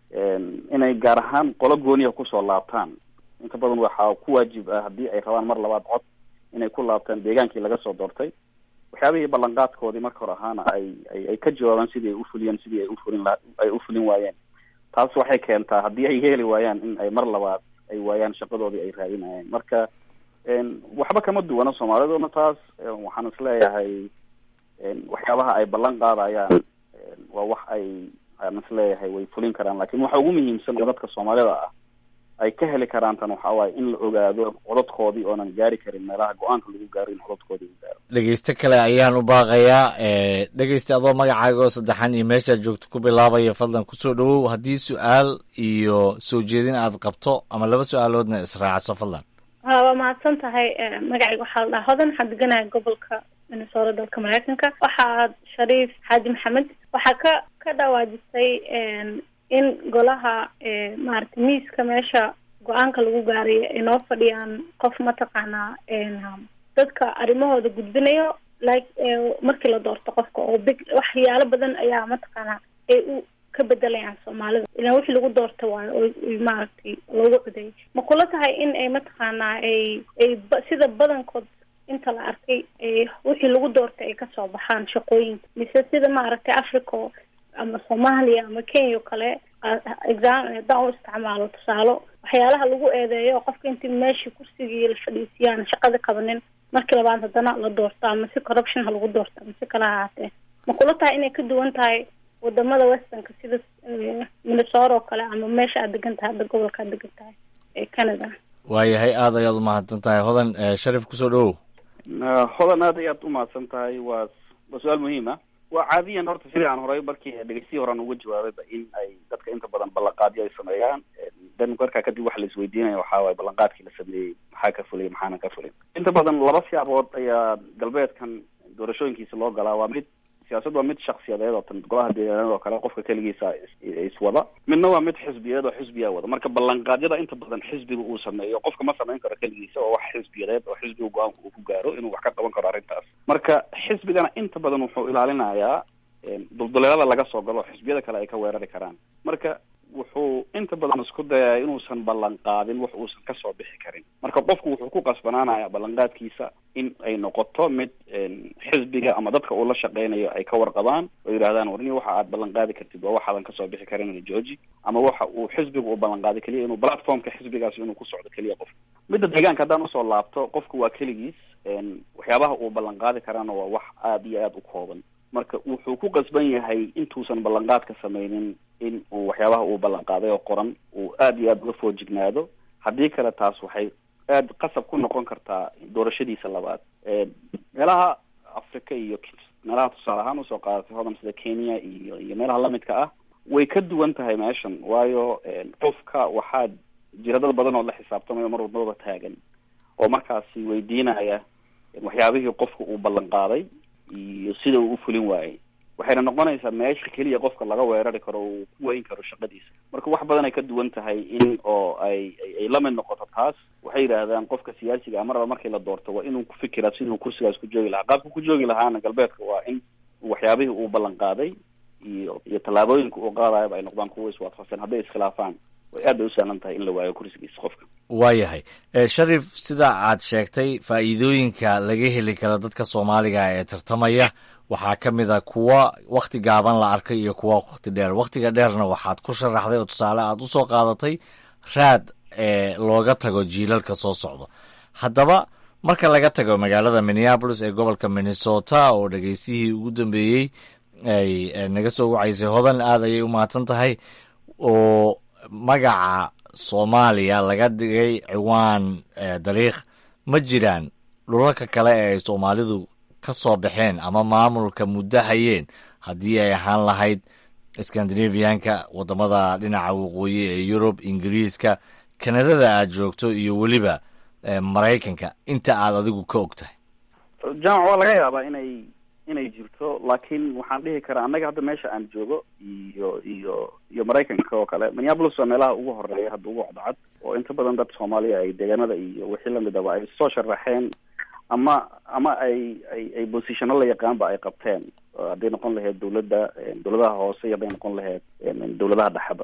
inay gaar ahaan qolo gooniha kusoo laabtaan inta badan waxaa ku waajib ah haddii ay rabaan mar labaad cod inay ku laabtaan deegaankii laga soo doortay waxyaabihii ballanqaadkoodii marka hore ahaana ay ay ay ka jawaabaan sidii ay ufuliyeen sidii ay ufulin la ay ufulin waayeen taas waxay keentaa haddii ay yeeli waayaan in ay mar labaad ay waayaan shaqadoodii ay raadinayeen marka waxba kama duwana soomaaliduna taas waxaan isleeyahay waxyaabaha ay ballan qaadayaan waa wax ay aan isleeyahay way fulin karaan lakin waxa ugu muhiimsan oo dadka soomaalida ah ay ka heli karaan tan waxa waaye in la ogaado codadkoodii oonan gaari karin meelaha go-aanka lagu gaaro in codadkoodii u gaaro dhegeyste kale ayaan u baaqayaa dhegeyste adoo magacaaga oo saddexan iyo meeshaad joogto ku bilaabaya fadlan kusoo dhawow haddii su-aal iyo soo jeedin aad qabto ama laba su-aaloodna israacso fadlan ha waa mahadsan tahay magacayga waxaa la dhaha hodan waxaan deganahay gobolka minnesota dalka mareykanka waxaad shariif xaaji maxamed waxaa ka ka dhawaajisay in golaha maaragtay miiska meesha go-aanka lagu gaaray ay noo fadhiyaan qof mataqaanaa dadka arrimahooda gudbinayo like markii la doorto qofka oo big waxyaalo badan ayaa mataqaanaa ay u ka bedelayaan soomaalida ilaan wixii lagu doorta waayo oo maaragtay loogu codeeyay ma kula tahay in ay mataqaanaa ay ay sida badankood inta la arkay wixii lagu doortay ay kasoo baxaan shaqooyinka mise sida maaragtay africa ama soomaaliya ama kenya o kale exam haddaan u isticmaalo tusaalo waxyaalaha lagu eedeeyo qofka intii meeshii kursigii la fadhiisiyaan shaqada qabanin markii labaad haddana la doorto ama si corruption ha lagu doorto ama si kale ha ahaatee ma kula tahay inay ka duwan tahay wadamada westernka sida minnesota oo kale ama meesha aad degan tahay hadda gobolka aad degan tahay ee canada waayahay aada ayaad umahadsan tahay hodan sharif kusoo dhawow hodan aad ayaad umahadsan tahay waa waa su-aal muhiim ah waa caadiyan horta sidii aan horay markii dhegeystiyi horean uga jawaabayba in ay dadka inta badan ballanqaadyo ay sameeyaan dan markaa kadib waxa la isweydiinaya waxaa waaye ballanqaadkii la sameeyey maxaa ka fulay maxaana ka fulin inta badan laba siyaabood ayaa galbeedkan doorashooyinkiisa loo galaa waa mid siyaasad waa mid shaksiyadeed oo tan golaha deegaanada oo kale qofka keligiisa iswada midna waa mid xisbiyeed oo xisbiyaa wada marka ballanqaadyada inta badan xisbiga uu sameeyo qofka ma samayn karo keligiisa oo wax xisbiyadeed oo xisbiga go-aanka uu ku gaaro inuu wax ka qaban karo arrintaas marka xisbigana inta badan wuxuu ilaalinayaa dulduleelada laga soo galo xisbiyada kale ay ka weerari karaan marka wuxuu inta badan isku dayaa inuusan ballan qaadin wax uusan kasoo bixi karin marka qofku wuxuu ku qasbanaanaya ballanqaadkiisa in ay noqoto mid xisbiga ama dadka uu la shaqeynayo ay ka warqabaan oo yidhahdaan warni waxa aad ballan qaadi kartid waa waxaadan kasoo bixi karin georgi ama waxa uu xisbiga uu ballan qaaday keliya inuu platformka xisbigaasi inuu ku socdo keliya qof midda deegaanka haddaan usoo laabto qofku waa keligiis waxyaabaha uu ballan qaadi karaana waa wax aada iyo aada u kooban marka wuxuu ku qasban yahay intuusan ballanqaadka sameynin in uu waxyaabaha uu ballan qaaday oo qoran uu aada iyo aada uga foojignaado haddii kale taas waxay aada qasab ku noqon kartaa doorashadiisa labaad meelaha africa iyo meelaha tusaale ahaan usoo qaadatay hodan sida kenya iyo iyo meelaha lamidka ah way ka duwan tahay meeshan waayo qofka waxaa jira dad badan oo la xisaabtamayo mar walbaba taagan oo markaasi weydiinaya waxyaabihii qofka uu ballan qaaday iyo sida uu ufulin waayey waxayna noqonaysaa meesha keliya qofka laga weerari karo uu ku weyn karo shaqadiisa marka wax badan ay ka duwan tahay in oo ay ay la mid noqoto taas waxay yidhaahdaan qofka siyaasiga maraba markii la doorto waa inuu ku fikiraa siduu kursigaas ku joogi lahaa qaabka ku joogi lahaana galbeedka waa in waxyaabihii uu ballan qaaday iyo iyo tallaabooyinka uu qaadayaba ay noqdaan kuwa iswaafaqsan hadday iskhilaafaan way aad bay u sahlan tahay in la waayo kursigiisa qofka waayahay sharif sida aad sheegtay faa'iidooyinka laga heli karo dadka soomaaliga ee tartamaya waxaa ka mid a kuwa wakti gaaban la arkay iyo kuwa wakti dheer waktiga dheerna waxaad ku sharaxday oo tusaale aad usoo qaadatay raad ee looga tago jiilalka soo socdo haddaba marka laga tago magaalada minneapolis ee gobolka minnesota oo dhegeystihii ugu dambeeyey ay naga soo wacaysay hodan aad ayay u mahadsan tahay oo magaca soomaaliya laga dhigay ciwaan dariikh ma jiraan dhulalka kale ee ay soomaalidu ka soo baxeen ama maamulka muddo hayeen haddii ay ahaan lahayd scandinavianka wadamada dhinaca waqooyi ee yurub ingiriiska kanadada aad joogto iyo weliba maraykanka inta aad adigu ka og tahay jaamac waa laga yaabaa inay inay jirto laakiin waxaan dhihi karaa annaga hadda meesha aan joogo iyo iyo iyo maraykanka oo kale minneapolis waa meelaha ugu horeeya hadda ugu cadcad oo inta badan dad soomaaliya ay deegaanada iyo wixii lamidaba ay soo sharaxeen ama ama ay ay ay bosishano la yaqaanba ay qabteen hadday noqon lahayd dawladda dawladaha hoose iyo hadday noqon lahayd dawladaha dhexeba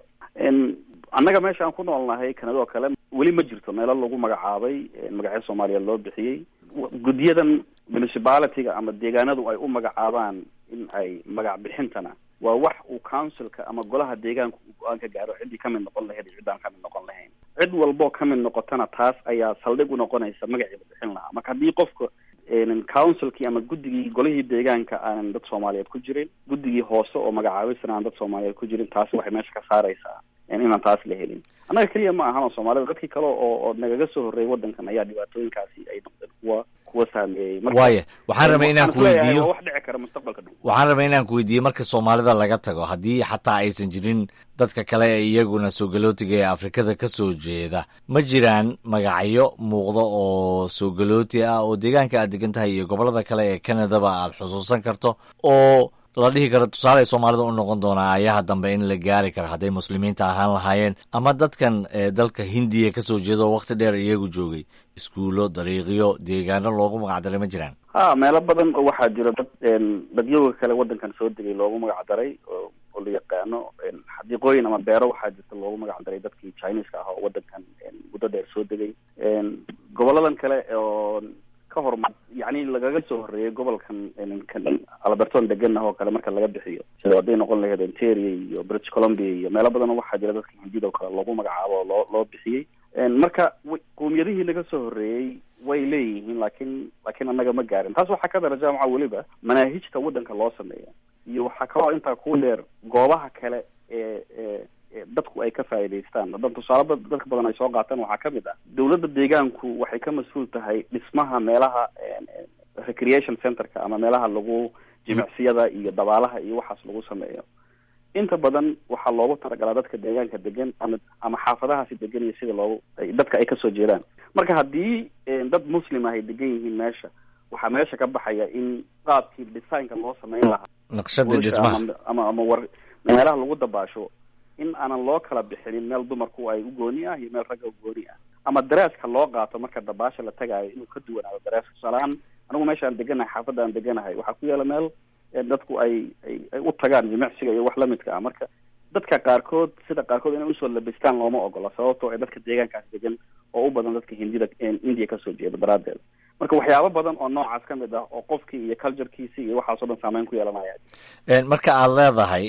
annaga meesha aan ku noolnahay kanada oo kale weli ma jirto meelo lagu magacaabay magacyo soomaaliyeed loo bixiyey guddiyadan municipalityga ama deegaanadu ay u magacaabaan in ay magac bixintana waa wax uu councilka ama golaha deegaanka uu go-aan ka gaaro ciddii ka mid noqon lahayd iyo ciddaan ka mid noqon lahayn cid walboo ka mid noqotana taas ayaa saldhig u noqonaysa magacii la bixin lahaa marka haddii qofka councilkii ama guddigii golihii deegaanka aanan dad soomaaliyeed ku jirin guddigii hoose oo magacaabisana aan dad soomaaliyeed ku jirin taasi waxay meesha ka saaraysaa inaan taas la helin annaga keliya ma ahan oo soomaalida dadkii kale oo oo nagaga soo horreeyay waddankan ayaa dhibaatooyinkaasi ay noqdeen kuwa kuwa saameeyey waaya waxaan rabay inaan ku weydiiyo wax dhici kara mustaqbalka dhow waxaan rabay inaan ku weydiiyo marka soomaalida laga tago haddii xataa aysan jirin dadka kale ee iyaguna soogalotiga ee afrikada ka soo jeeda ma jiraan magacyo muuqda oo soogalooti ah oo deegaanka aad degan tahay iyo gobolada kale ee canadaba aad xusuusan karto oo la dhihi karo tusaale soomaalida u noqon doonaa ayaha dambe in la gaari karo hadday muslimiinta ahaan lahaayeen ama dadkan dalka hindiya ka soo jeeda oo wakti dheer iyagu joogay iskuullo dariiqyo deegaano loogu magacdaray ma jiraan ha meelo badan oo waxaa jira dad dadyoga kale waddankan soo degay loogu magacdaray oo la yaqaano xadiiqooyin ama beero waxaa jirta loogu magacdaray dadkii chineska ah oo waddankan muddo dheer soo degay goboladan kale oo ka hormar yacni lagaga soo horreeyay gobolkan alberton degan ah oo kale marka laga bixiyo sida hadday noqon lahayd ontario iyo british columbia iyo meelo badan oo waxaa jira dadka hindida oo kale loogu magacaabo oo loo loo bixiyey marka qowmiyadihii laga soo horreeyey way leeyihiin laakiin laakiin annaga ma gaarin taas waxaa ka dara jaamaca weliba manaahijta waddanka loo sameeya iyo waxaa kaloo intaa ku dheer goobaha kale ee ee dadku ay ka faa'iidaystaan hadan tusaale dadka badan ay soo qaataan waxaa ka mid ah dawladda deegaanku waxay ka mas-uul tahay dhismaha meelaha recreation centerka ama meelaha lagu jimicsiyada iyo dabaalaha iyo waxaas lagu sameeyo inta badan waxaa loogu talagalaa dadka deegaanka degan ama ama xaafadahaasi degan iyo sida loogu dadka ay kasoo jeedaan marka haddii dad muslim ah ay degan yihiin meesha waxaa meesha ka baxaya in qaabkii designka loo sameyn lahaa naqshadii dhismaha ama ama war meelaha lagu dabaasho in aanan loo kala bixinin meel dumarku ay u gooni ah iyo meel ragga u gooni ah ama dareeska loo qaato marka dabaasha la tagaayo inuu ka duwanaado dareeska tusaalehaan anigu meesha aan deganahay xaafadda aan deganahay waxaa ku yaala meel dadku ay ay ay u tagaan jimicsiga iyo wax lamidka ah marka dadka qaarkood sida qaarkood inay usoo labistaan looma ogola sababtoo ay dadka deegaankaas degan oo u badan dadka hindida india kasoo jeeda daraadeed marka waxyaabo badan oo noocaas ka mid ah oo qofkii iyo culturekiisi iyo waxaasoo dhan saameyn ku yeelanaya marka aad leedahay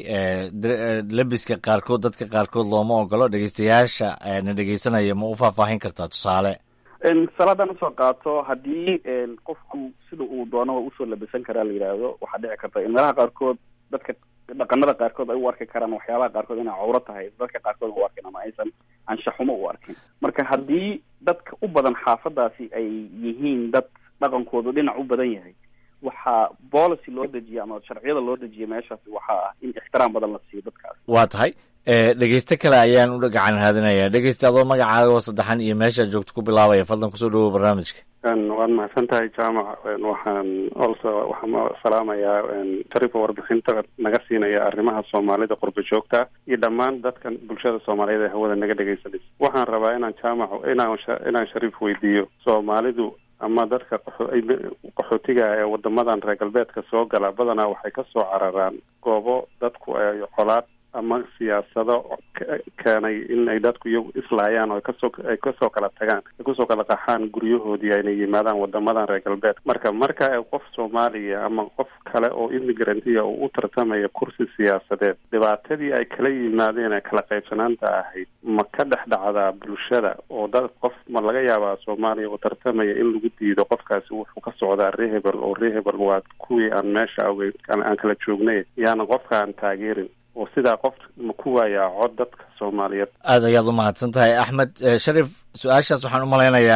lebiska qaarkood dadka qaarkood looma ogolo dhegeystayaasha na dhegeysanaya ma u faahfaahin kartaa tusaale salaadaan usoo qaato haddii qofku sida uu doono usoo labisan karaa la yidhaahdo waxaa dhici karta in meelaha qaarkood dadka dhaqanada qaarkood ay u arki karaan waxyaabaha qaarkood inay cawro tahay dadka qaarkood u arkin ama aysan anshaxumo u arkin marka haddii dadka u badan xaafadaasi ay yihiin dad dhaqankoodu dhinac u badan yahay waxaa policy loo dejiya ama sharciyada loo dejiya meeshaasi waxaa ah in ixtiraam badan la siiyo dadkaas waa tahay dhegeyste kale ayaan u gacan raadinayaa dhegeysta adoo magacaaga oo saddexan iyo meesha joogto ku bilaabaya fadlan kusoo dhawow barnaamijka waad mahadsan tahay jaamac waxaan also waxaan salaamayaa shariifa warbixinta naga siinaya arrimaha soomaalida qurba joogta iyo dhammaan dadkan bulshada soomaaliyeed ee hawada naga dhegeysanaysa waxaan rabaa inaan jaamac inaan inaan shariif weydiiyo soomaalidu ama dadka qaxootiga ee wadamadan reer galbeedka soo gala badanaa waxay ka soo cararaan goobo dadku ay colaad ama siyaasado keenay in ay dadku iyagu islaayaan oo kasoo ay kasoo kala tagaan ay kusoo kala qaxaan guryahoodii ayna yimaadaan wadamadan reer galbeed marka marka qof soomaaliya ama qof kale oo immigrantiya uu u tartamaya kursi siyaasadeed dhibaatadii ay kala yimaadeen ee kala qaybsanaanta ahayd ma ka dhex dhacdaa bulshada oo dad qof ma laga yaabaa soomaaliya oo tartamaya in lagu diido qofkaasi wuxuu ka socdaa rehebel oo rehebel waa kuwii aan meesha awey aan kala joognay yaana qofka aan taageerin oo sidaa qof ma ku waayaa cod dadka soomaaliyeed aad ayaad u mahadsan tahay axmed sharif su-aashaas waxaan u malaynayaa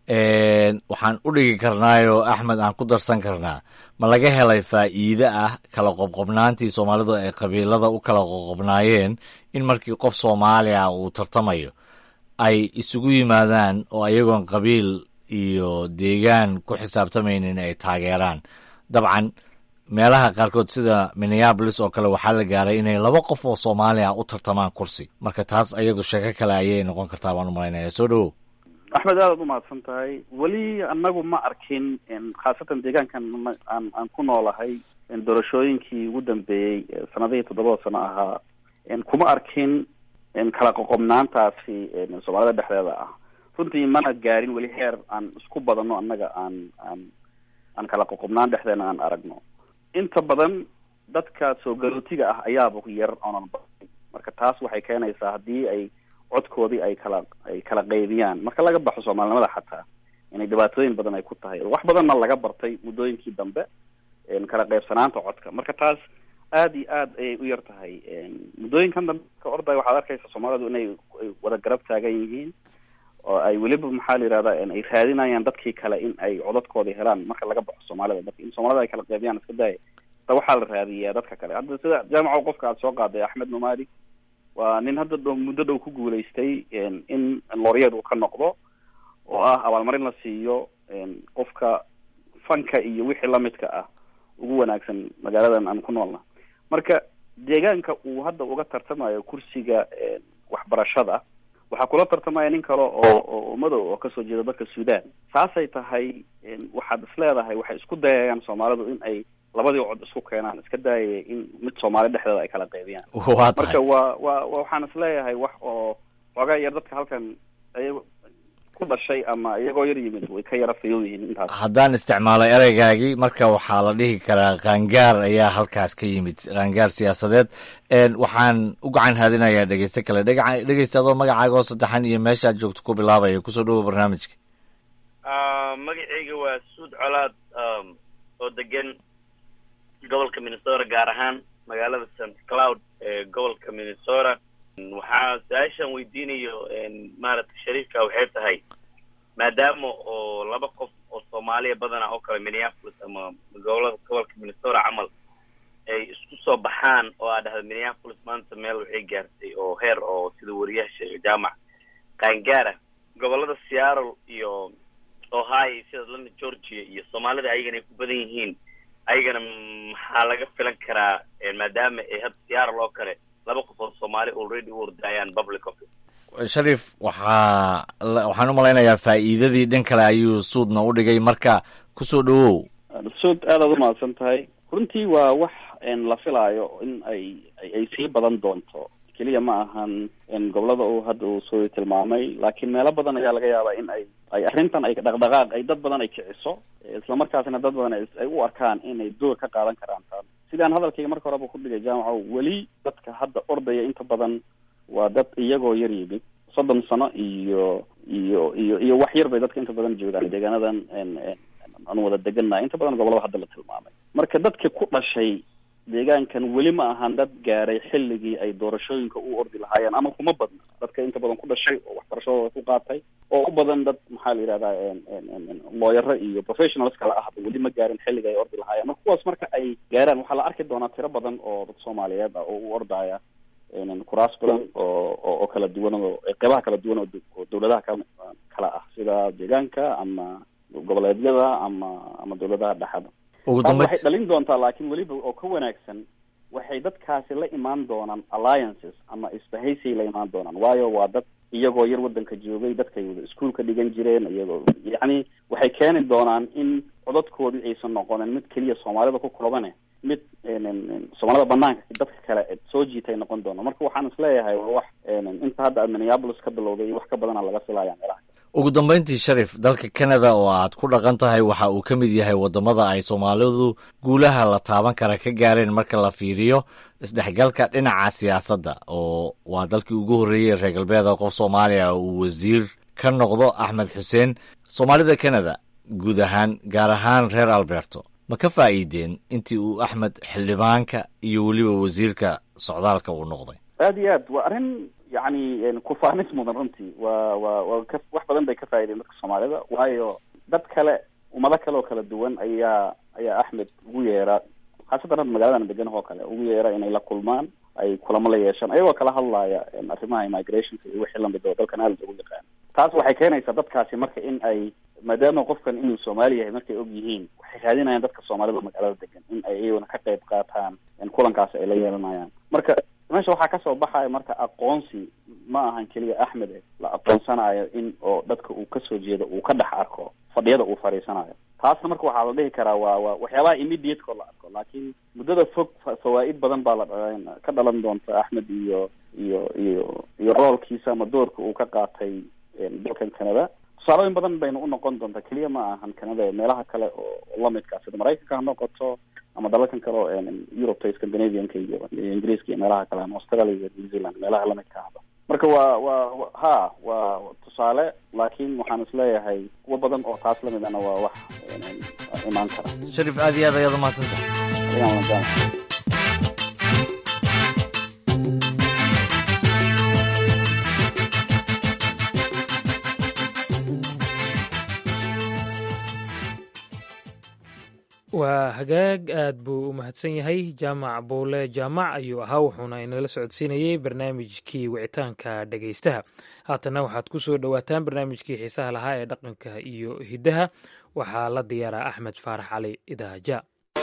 waxaan u dhigi karnaayoo axmed aan ku darsan karnaa ma laga helay faa'iide ah kala qobqobnaantii soomaalidu ay qabiilada u kala qoqobnaayeen in markii qof soomaali ah uu tartamayo ay isugu yimaadaan oo ayagoon qabiil iyo deegaan ku xisaabtamaynin ay taageeraan dabcan meelaha qaarkood sida minneabolis oo kale waxaa la gaaray inay laba qof oo soomaali ah u tartamaan kursi marka taas ayadu sheeko kale ayay noqon kartaa baan u malaynaya soo dhowow axmed aadaad umahadsan tahay weli anagu ma arkin khaasatan deegaankan aan aan ku noolahay doorashooyinkii ugu dambeeyey sanadihii toddobada sano ahaa kuma arkin kala qoqobnaantaasi soomaalida dhexdeeda ah runtii mana gaarin weli heer aan isku badano annaga aan aan aan kala qoqobnaan dhexdeena aan aragno inta badan dadka soo galootiga ah ayaaba yar oonan barin marka taas waxay keenaysaa haddii ay codkoodii ay kala ay kala qaybiyaan marka laga baxo soomaalinimada xataa inay dhibaatooyin badan ay ku tahay wax badanna laga bartay muddooyinkii dambe kala qaybsanaanta codka marka taas aada iyo aad ayay u yar tahay muddooyinkan dambe ka orday waxaad arkaysa soomaalidu inay wada garab taagan yihiin oo ay weliba maxaa la yihahda ay raadinayaan dadkii kale in ay codadkoodii helaan marka laga baxo soomaalida marka in soomaalida ay kala qaybiyaan iska daaya ta waxaa la raadiyaa dadka kale hadda sida jaamaco qofka aad soo qaaday axmed numari waa nin hadda dhow muddo dhow ku guulaystay in loryeed uu ka noqdo oo ah abaalmarin la siiyo qofka fanka iyo wixii lamidka ah ugu wanaagsan magaaladan aan ku noolna marka deegaanka uu hadda uga tartamayo kursiga waxbarashada waxaa kula tartamaya nin kale oo oo madow oo kasoo jeeda dalka sudan saasay tahay waxaad is leedahay waxay isku dayayaan soomaalidu in ay labadii cod isku keenaan iska daayaya in mid soomaali dhexdeeda ay kala qaybiyaan waa tahay marka waa waa waxaan is leeyahay wax oo xoogaa yar dadka halkan ay ku dhashay ama iyagoo yar yimid way ka yara fayow yihiin intaas haddaan isticmaalay ereygaagii marka waxaa la dhihi karaa qaangaar ayaa halkaas ka yimid qaangaar siyaasadeed waxaan u gacan haadinayaa dhegeyste kale dhega dhegeysta adoo magacaaga oo saddexan iyo meeshaad joogto ku bilaabaya kusoo dhowo barnaamijka magacayga waa suud colaad oo degan gobolka minnesota gaar ahaan magaalada st cloud ee gobolka minnesota waxaa su-aashaan weydiinayo maaragtay shariifka waxay tahay maadaama oo laba qof oo soomaaliya badana oo kale minneapolis ama gobolada gobolka minnesota camal ay isku soo baxaan oo aa dhahda minneapolis maanta meel waxay gaartay oo heer oo sida wariyaha sheegay jaamac qaangaara gobolada seattle iyo ohio sida atlanta georgia iyo soomaalida ayagana ay ku badan yihiin ayagana maxaa laga filan karaa maadaama ay hadda seattle oo kale laba qof oo soomaali already u ordayaan public office shariif waxaa waxaan u malaynayaa faa'iidadii dhan kale ayuu suudna u dhigay marka kusoo dhowow suud aadaad umahadsan tahay runtii waa wax la filaayo in ay ay sii badan doonto keliya ma ahan gobolada uu hadda uu soo tilmaamay laakiin meelo badan ayaa laga yaabaa in ay ay arrintan ay dhaqdhaqaaq ay dad badan ay kiciso islamarkaasina dad badan ay u arkaan inay door ka qaadan karaan taan sidaan hadalkayga marka horeba ku dhigay jaamaco weli dadka hadda ordaya inta badan waa dad iyagoo yar yimid soddon sano iyo iyo iyo iyo wax yar bay dadka inta badan joogaan deegaanadan aan wada degannahay inta badan gobolada hadda la tilmaamay marka dadka ku dhashay deegaankan weli ma ahan dad gaaray xilligii ay doorashooyinka u ordi lahaayeen ama kuma badna dadka inta badan ku dhashay oo waxbarashadooda ku qaatay oo u badan dad maxaa la yidhahdaa looyaro iyo professionals kale ahba weli ma gaarin xilliga ay ordi lahaayeen marka kuwaas marka ay gaaraan waxaa la arki doonaa tiro badan oo dad soomaaliyeed ah oo u ordaya kuraas badan oo oo kala duwan oo qeybaha kala duwan oo dawladaha ka kala ah sida deegaanka ama goboleedyada ama ama dawladaha dhexda ugu taas dambeyd waxay dhalin doontaa laakiin weliba oo ka wanaagsan waxay dadkaasi la imaan doonaan alliances ama isbahaysay la imaan doonaan waayo waa dad iyagoo yar wadanka joogay dadkay wada iskuolka dhigan jireen iyagoo yacni waxay keeni doonaan in codadkoodii aysan noqonin mid keliya soomaalida ku koobane mid soomaalida banaanka dadka kale soo jiitay noqon doono marka waxaan isleeyahay waa wax inta hadda aad minneapolis ka bilowday iyo wax ka badana laga filaya meelaha ugu dambeyntii sharif dalka canada oo aad ku dhaqan tahay waxa uu ka mid yahay waddamada ay soomaalidu guulaha la taaban kara ka gaareen marka la fiiriyo isdhexgalka dhinaca siyaasadda oo waa dalkii ugu horreeyey reer galbeeda qof soomaaliya uu wasiir ka noqdo axmed xuseen soomaalida canada guud ahaan gaar ahaan reer alberto ma ka faa'iideen intii uu axmed xildhibaanka iyo weliba wasiirka socdaalka uu noqday aada iyo aad waa arrin yacni kufaanis mudan runtii waa waa waa ka wax badan bay ka faa'iideen dadka soomaalida waayo dad kale ummado kale oo kala duwan ayaa ayaa axmed ugu yeera khaasatan hadda magaaladan degan oo kale ugu yeera inay la kulmaan ay kulamo la yeeshaan ayagoo kala hadlaya arrimaha immigrationka iyo wixii lamid oo dalkan aada loogu yaqaan taas waxay keenaysaa dadkaasi marka in ay maadaama qofkan inuu soomaali yahay markay og yihiin waxay raadinayaan dadka soomaalida magaalada degan in ay iyaguna ka qayb qaataan kulankaasi ay la yeelanayaan marka meesha waxaa kasoo baxaya marka aqoonsi ma ahan keliya axmed eh la aqoonsanayo in oo dadka uu kasoo jeedo uu ka dhex arko fadhiyada uu fadhiisanayo taasna marka waxaa la dhihi karaa waa waa waxyaabaha immediateko la arko laakiin muddada fog fawaa-id badan baa la ka dhalan doonta axmed iyo iyo iyo iyo roolkiisa ama doorka uu ka qaatay dalkan canada tusaalooyin badan bayna unoqon doontaa keliya ma ahan canada meelaha kale oo lamidkaa sida maraykanka ha noqoto ama dalalkan kale oo eurubta scandinavianka iyo ingiriiska iyo meelaha kale ama australia iyo new zealand meelaha lamidka ahba marka waa waa ha waa tusaale laakiin waxaan isleeyahay kuwa badan oo taas lamid ana waa wax imaan kara sharif aad iyo aad ayaad umahadsantahay ayaan ladaan waa hagaag aad buu u mahadsan yahay jaamac buule jaamac ayuu ahaa wuxuuna inala socodsiinayey barnaamijkii wicitaanka dhegaystaha haatanna waxaad ku soo dhowaataan barnaamijkii xiisaha lahaa ee dhaqanka iyo hiddaha waxaa la diyaaraa axmed faarax cali idaaja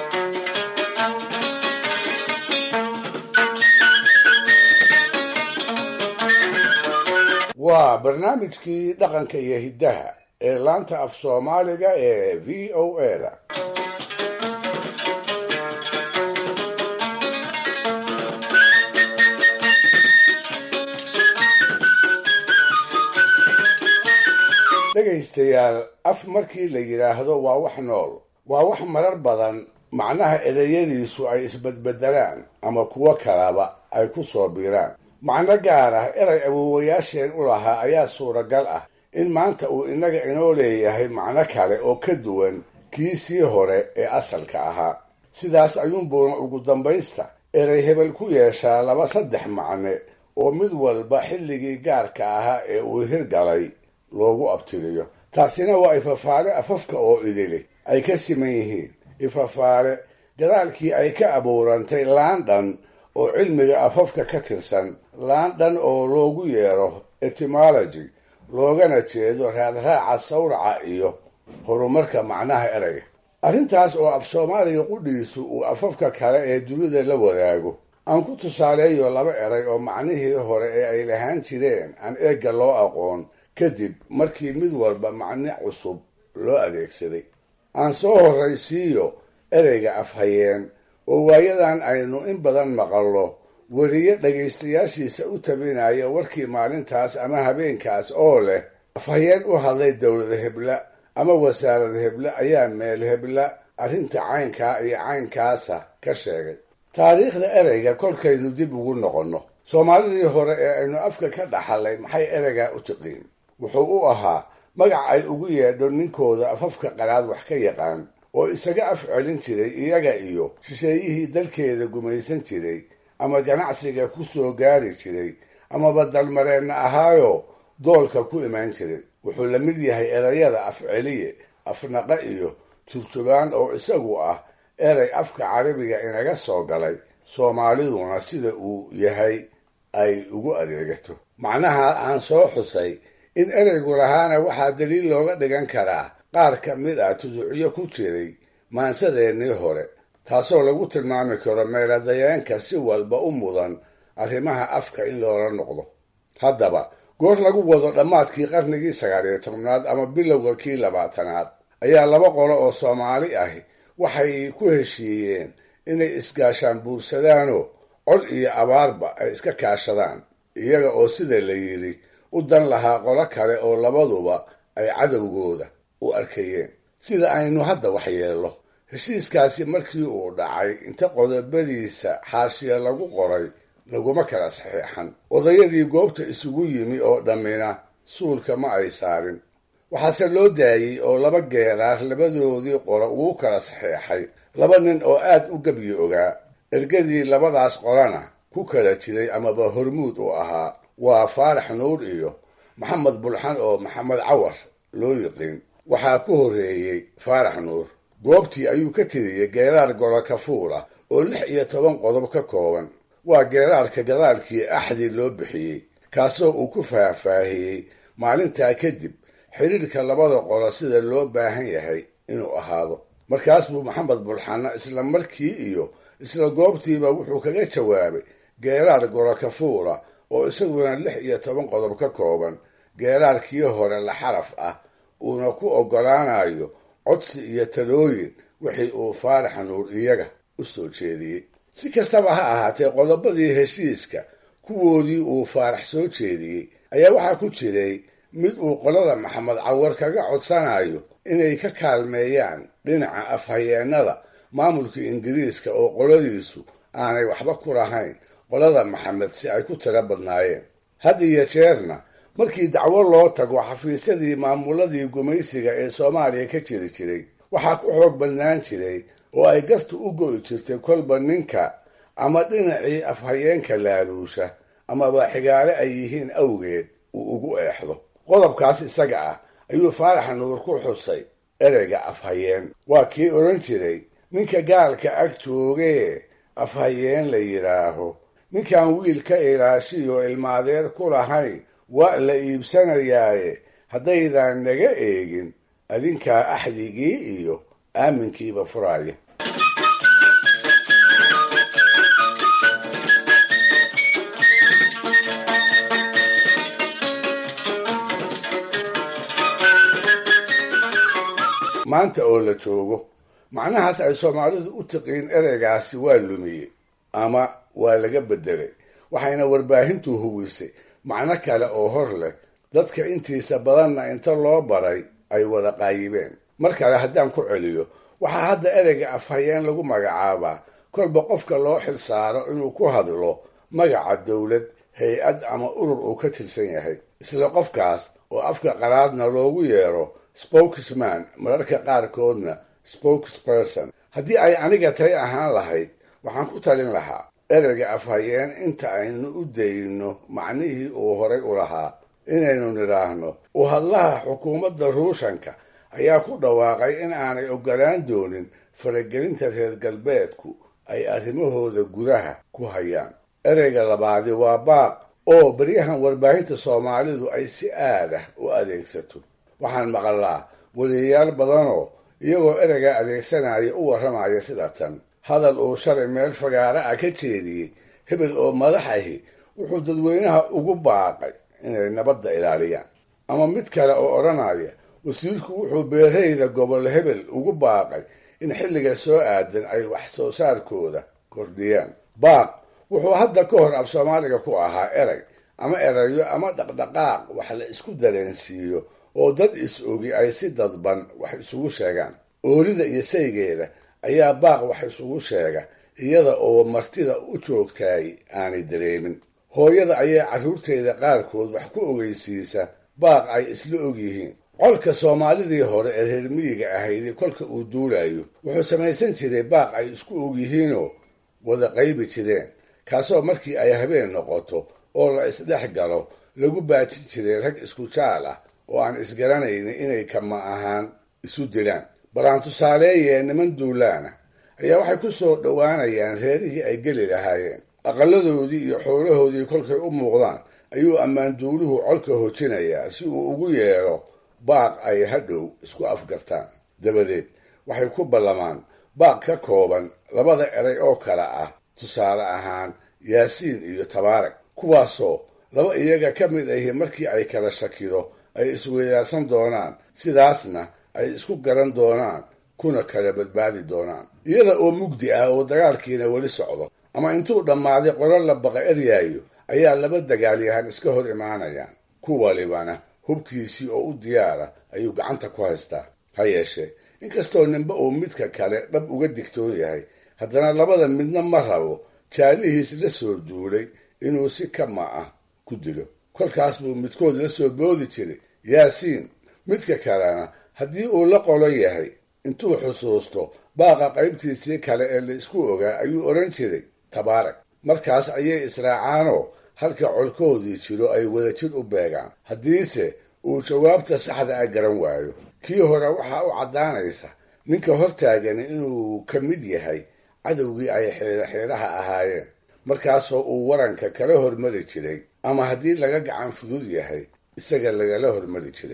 waa barnaamijkii dhaqanka iyo hiddaha ee laanta af soomaaliga ee v o a da dhegaystayaal af markii la yidhaahdo waa wax nool waa wax marar badan macnaha ereyadiisu ay isbedbedelaan ama kuwo kalaba ay ku soo biiraan macno gaar ah erey awoowayaasheen u lahaa ayaa suuragal ah in maanta uu innaga inoo leeyahay macno kale oo ka duwan kii sii hore ee asalka ahaa sidaas ayuunbuuna ugu dambaysta erey hebel ku yeeshaa laba saddex macne oo mid walba xilligii gaarka ahaa ee uu hirgalay loogu abtiriyo taasina waa ifafaale afafka oo idili ay ka siman yihiin ifafaale gadaalkii ay ka abuurantay laandhan oo cilmiga afafka ka tirsan laandhan oo loogu yeero etymology loogana jeedo raadraaca sawraca iyo horumarka macnaha ereyga arrintaas oo af soomaaliga qudhiisu uu afafka kale ee dunida la wadaago aan ku tusaaleeyo laba eray oo macnihii hore ee ay lahaan jireen aan eegga loo aqoon kadib markii mid walba macne cusub loo adeegsaday aan soo horraysiiyo ereyga afhayeen oo waayadan aynu in badan maqallo weriye dhagaystayaashiisa u tabinaya warkii maalintaas ama habeenkaas oo leh afhayeen u hadlay dowlad hebla ama wasaarad hebla ayaa meel hebla arrinta caynkaa iyo caynkaasa ka sheegay taariikhda ereyga kolkaynu dib ugu noqonno soomaalidii hore ee aynu afka ka dhaxalay maxay ereygaa u tiqiin wuxuu u ahaa magac ay ugu yeedho ninkooda afafka qaraad wax ka yaqaan oo isaga af celin jiray iyaga iyo shisheeyihii dalkeeda gumaysan jiray ama ganacsiga ku soo gaari jiray amaba dalmareenna ahaayo doolka ku imaan jiray wuxuu la mid yahay erayada af celiye afnaqa iyo turjubaan oo isagu ah erey afka carabiga inaga soo galay soomaaliduna sida uu yahay ay ugu adeegato macnaha aan soo xusay in ereygu lahaana waxaa daliil looga dhigan karaa qaar ka mid ah tuducyo ku jiray maansadeennii hore taasoo lagu tilmaami karo meeladayeenka si walba u mudan arrimaha afka in loola noqdo haddaba goor lagu wado dhammaadkii qarnigii sagaal iyo tobnaad ama bilowga kii labaatanaad ayaa laba qolo oo soomaali ahi waxay ku heshiiyeen inay isgaashaan buursadaanoo cod iyo abaarba ay iska kaashadaan iyaga oo sida la yidhi u dan lahaa qolo kale oo labaduba ay cadowgooda u arkayeen sida aynu hadda waxyeello heshiiskaasi markii uu dhacay inta qodobadiisa xaashiya lagu qoray laguma kala saxiixan odayadii goobta isugu yimi oo dhammina suulka ma ay saarin waxaase loo daayey oo laba geeraar labadoodii qolo ugu kala saxiixay laba nin oo aad u gebyi ogaa ergadii labadaas qolana ku kala jiray amaba hormuud u ahaa waa faarax nuur iyo maxamed bulxan oo maxamed cawar loo yiqiin waxaa ku horreeyey faarax nuur goobtii ayuu ka tiriyey geeraar gorokafuul ah oo lix iyo toban qodob ka kooban waa geeraarka gadaalkii axdi loo bixiyey kaasoo uu ku faahfaahiyey maalintaa kadib xidhiirka labada qolo sida loo baahan yahay inuu ahaado markaas buu maxamed bulxanna isla markii iyo isla goobtiiba wuxuu kaga jawaabay geeraar gorokafuula oo isaguna lix iyo toban qodob ka kooban geeraarkii hore la xaraf ah uuna ku oggolaanayo codsi iyo talooyin wixii uu faarax nuur iyaga u soo jeediyey si kastaba ha ahaatee qodobadii heshiiska kuwoodii uu faarax soo jeediyey ayaa waxaa ku jiray mid uu qolada maxamed cawar kaga codsanayo inay ka kaalmeeyaan dhinaca afhayeennada maamulka ingiriiska oo qoladiisu aanay waxba ku lahayn qolada maxamed si ay ku tiro badnaayeen had iyo jeerna markii dacwo loo tago xafiisyadii maamuladii gumaysiga ee soomaaliya ka jiri jiray waxaa ku xoog badnaan jiray oo ay gartu u go'i jirtay kolba ninka ama dhinacii afhayeenka laaluusha amaba xigaale ay yihiin awgeed uu ugu eexdo qodobkaas isaga ah ayuu faarax nuur ku xusay ereyga afhayeen waa kii odhan jiray ninka gaalka ag joogee afhayeen la yidhaaho ninkaan wiil ka ilaashiyo ilmaadeer ku lahayn waa la iibsanayaaye haddaydan naga eegin adinkaa axdigii iyo aaminkiiba furaaya maanta oo la joogo macnahaas ay soomaalidu u tiqiin ereygaasi waa lumiyey ama waa laga beddelay waxayna warbaahintu huwisay macno kale oo hor leh dadka intiisa badanna inta loo baray ay wada qaayibeen mar kale haddaan ku celiyo waxaa hadda ereyga afhayeen lagu magacaabaa kolba qofka loo xil saaro inuu ku hadlo magaca dowlad hay-ad ama urur uu ka tirsan yahay isla qofkaas oo afka qaraadna loogu yeero spokesman mararka qaarkoodna spokesperson haddii ay aniga tay ahaan lahayd waxaan ku talin lahaa ereyga afhayeen inta aynu u dayno macnihii uu horay u lahaa inaynu nidhaahno u hadlaha xukuumadda ruushanka ayaa ku dhawaaqay in aanay oggolaan doonin faragelinta reer galbeedku ay arrimahooda gudaha ku hayaan ereyga labaadi waa baaq oo baryahan warbaahinta soomaalidu ay si aadah u adeegsato waxaan maqalaa weliyayaal badanoo iyagoo ereyga adeegsanaya u warramaya sida tan hadal uu shalay meel fagaara ah ka jeediyey hebel oo madaxahi wuxuu dadweynaha ugu baaqay inay nabadda ilaaliyaan ama mid kale oo odhanaya wasiirku wuxuu beerayda gobol hebel ugu baaqay in xilliga soo aadan ay wax soo saarkooda kordhiyaan baaq wuxuu hadda ka hor af soomaaliga ku ahaa erey ama erayo ama dhaqdhaqaaq wax la isku dareensiiyo oo dad is-ogi ay si dadban wax isugu sheegaan oolida iyo saygeeda ayaa baaq wax isugu sheega iyada oo martida u joogtaay aanay dareemin hooyada ayaa carruurteeda qaarkood wax ku ogeysiisa baaq ay isla ogyihiin colka soomaalidii hore ee reer miyiga ahaydi kolka uu duulayo wuxuu samaysan jiray baaq ay isku ogyihiinoo wada qaybi jireen kaasoo markii ay habeen noqoto oo la isdhex galo lagu baajin jiray rag isku jaal ah oo aan isgaranaynin inay kama ahaan isu dilaan balaan tusaaleeyee niman duulaana ayaa waxay ku soo dhowaanayaan reerihii ay geli lahaayeen aqaladoodii iyo xoolahoodii kolkay u muuqdaan ayuu ammaanduuluhu colka hojinayaa si uu ugu yeedho baaq ay hadhow isku afgartaan dabadeed waxay ku ballamaan baaq ka kooban labada eray oo kale ah tusaale ahaan yaasiin iyo tabaarak kuwaasoo laba iyaga ka mid ahi markii ay kala shakido ay isweydaarsan doonaan sidaasna ay isku garan doonaan kuna kala badbaadi doonaan iyada oo mugdi ah oo dagaalkiina weli socdo ama intuu dhammaaday qolo la baqa eryaayo ayaa laba dagaalyahan iska hor imaanayaan ku walibana hubkiisii oo u diyaara ayuu gacanta ku haystaa ha yeeshee inkastoo ninba uu midka kale dhab uga digtoon yahay haddana labada midna ma rabo jaalihiis la soo duulay inuu si kama ah ku dilo kolkaas buu midkood la soo boodi jiray yaasiin midka kalena haddii uu la qolo yahay intuu xusuusto baaqa qaybtiisii kale ee la isku ogaa ayuu odhan jiray tabaarak markaas ayay israacaanoo halka colkoodii jiro ay wadajir u beegaan haddiise uu jawaabta saxda a garan waayo kii hore waxaa u caddaanaysa ninka hortaagani inuu ka mid yahay cadowgii ay xeeraxeeraha ahaayeen markaasoo uu waranka kala hormari jiray ama haddii laga gacan fudud yahay isaga lagala hormari jiray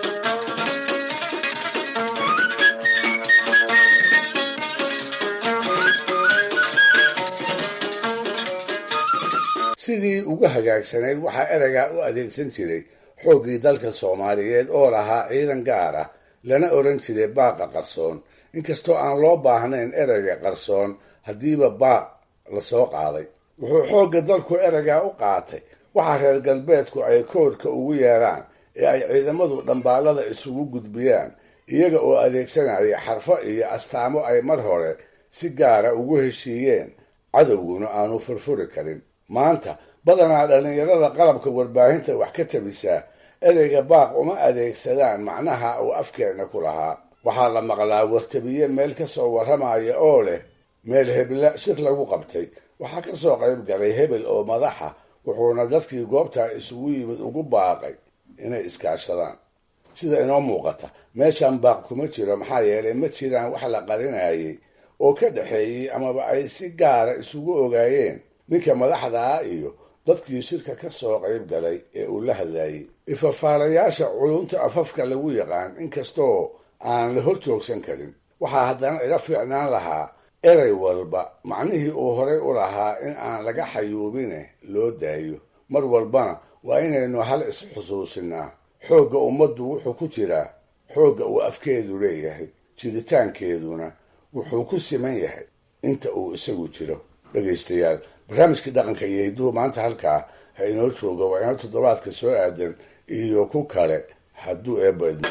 sidii ugu hagaagsanayd waxaa ereygaa u adeegsan jiray xooggii dalka soomaaliyeed oo lahaa ciidan gaar ah lana odhan jiray baaqa qarsoon inkastoo aan loo baahnayn ereyga qarsoon haddiiba baaq la soo qaaday wuxuu xoogga dalku ereygaa u qaatay waxa reer galbeedku ay koodhka ugu yeeraan ee ay ciidamadu dhambaallada isugu gudbiyaan iyaga oo adeegsanaya xarfo iyo astaamo ay mar hore si gaara ugu heshiiyeen cadowguna aanu furfuri karin maanta badanaa dhallinyarada qalabka warbaahinta wax ka tabisaa ereyga baaq uma adeegsadaan macnaha uu afkeenna ku lahaa waxaa la maqlaa wartabiye meel ka soo warramaya oo leh meel hebla shir lagu qabtay waxaa ka soo qayb galay hebel oo madaxa wuxuuna dadkii goobtaa isugu yimid ugu baaqay inay iskaashadaan sida inoo muuqata meeshan baaq kuma jiro maxaa yeelay ma jiraan wax la qarinayay oo ka dhexeeyey amaba ay si gaara isugu ogaayeen ninka madaxda ah iyo dadkii shirka ka soo qayb galay ee uu la hadlayay ifafaalayaasha culunta afafka lagu yaqaan inkastoo aan la hor joogsan karin waxaa haddana ila fiicnaan lahaa erey walba macnihii uu horay u lahaa in aan laga xayuubine loo daayo mar walbana waa inaynu hal is-xusuusinaa xoogga ummaddu wuxuu ku jiraa xoogga uu afkeedu leeyahay jiritaankeeduna wuxuu ku siman yahay inta uu isagu jiro dhegaystayaal barnaamijkii dhaqanka iyo hidduhu maanta halkaa ha inoo jooga waa inoo toddobaadka soo aadan iyo ku kale hadduu eebadmo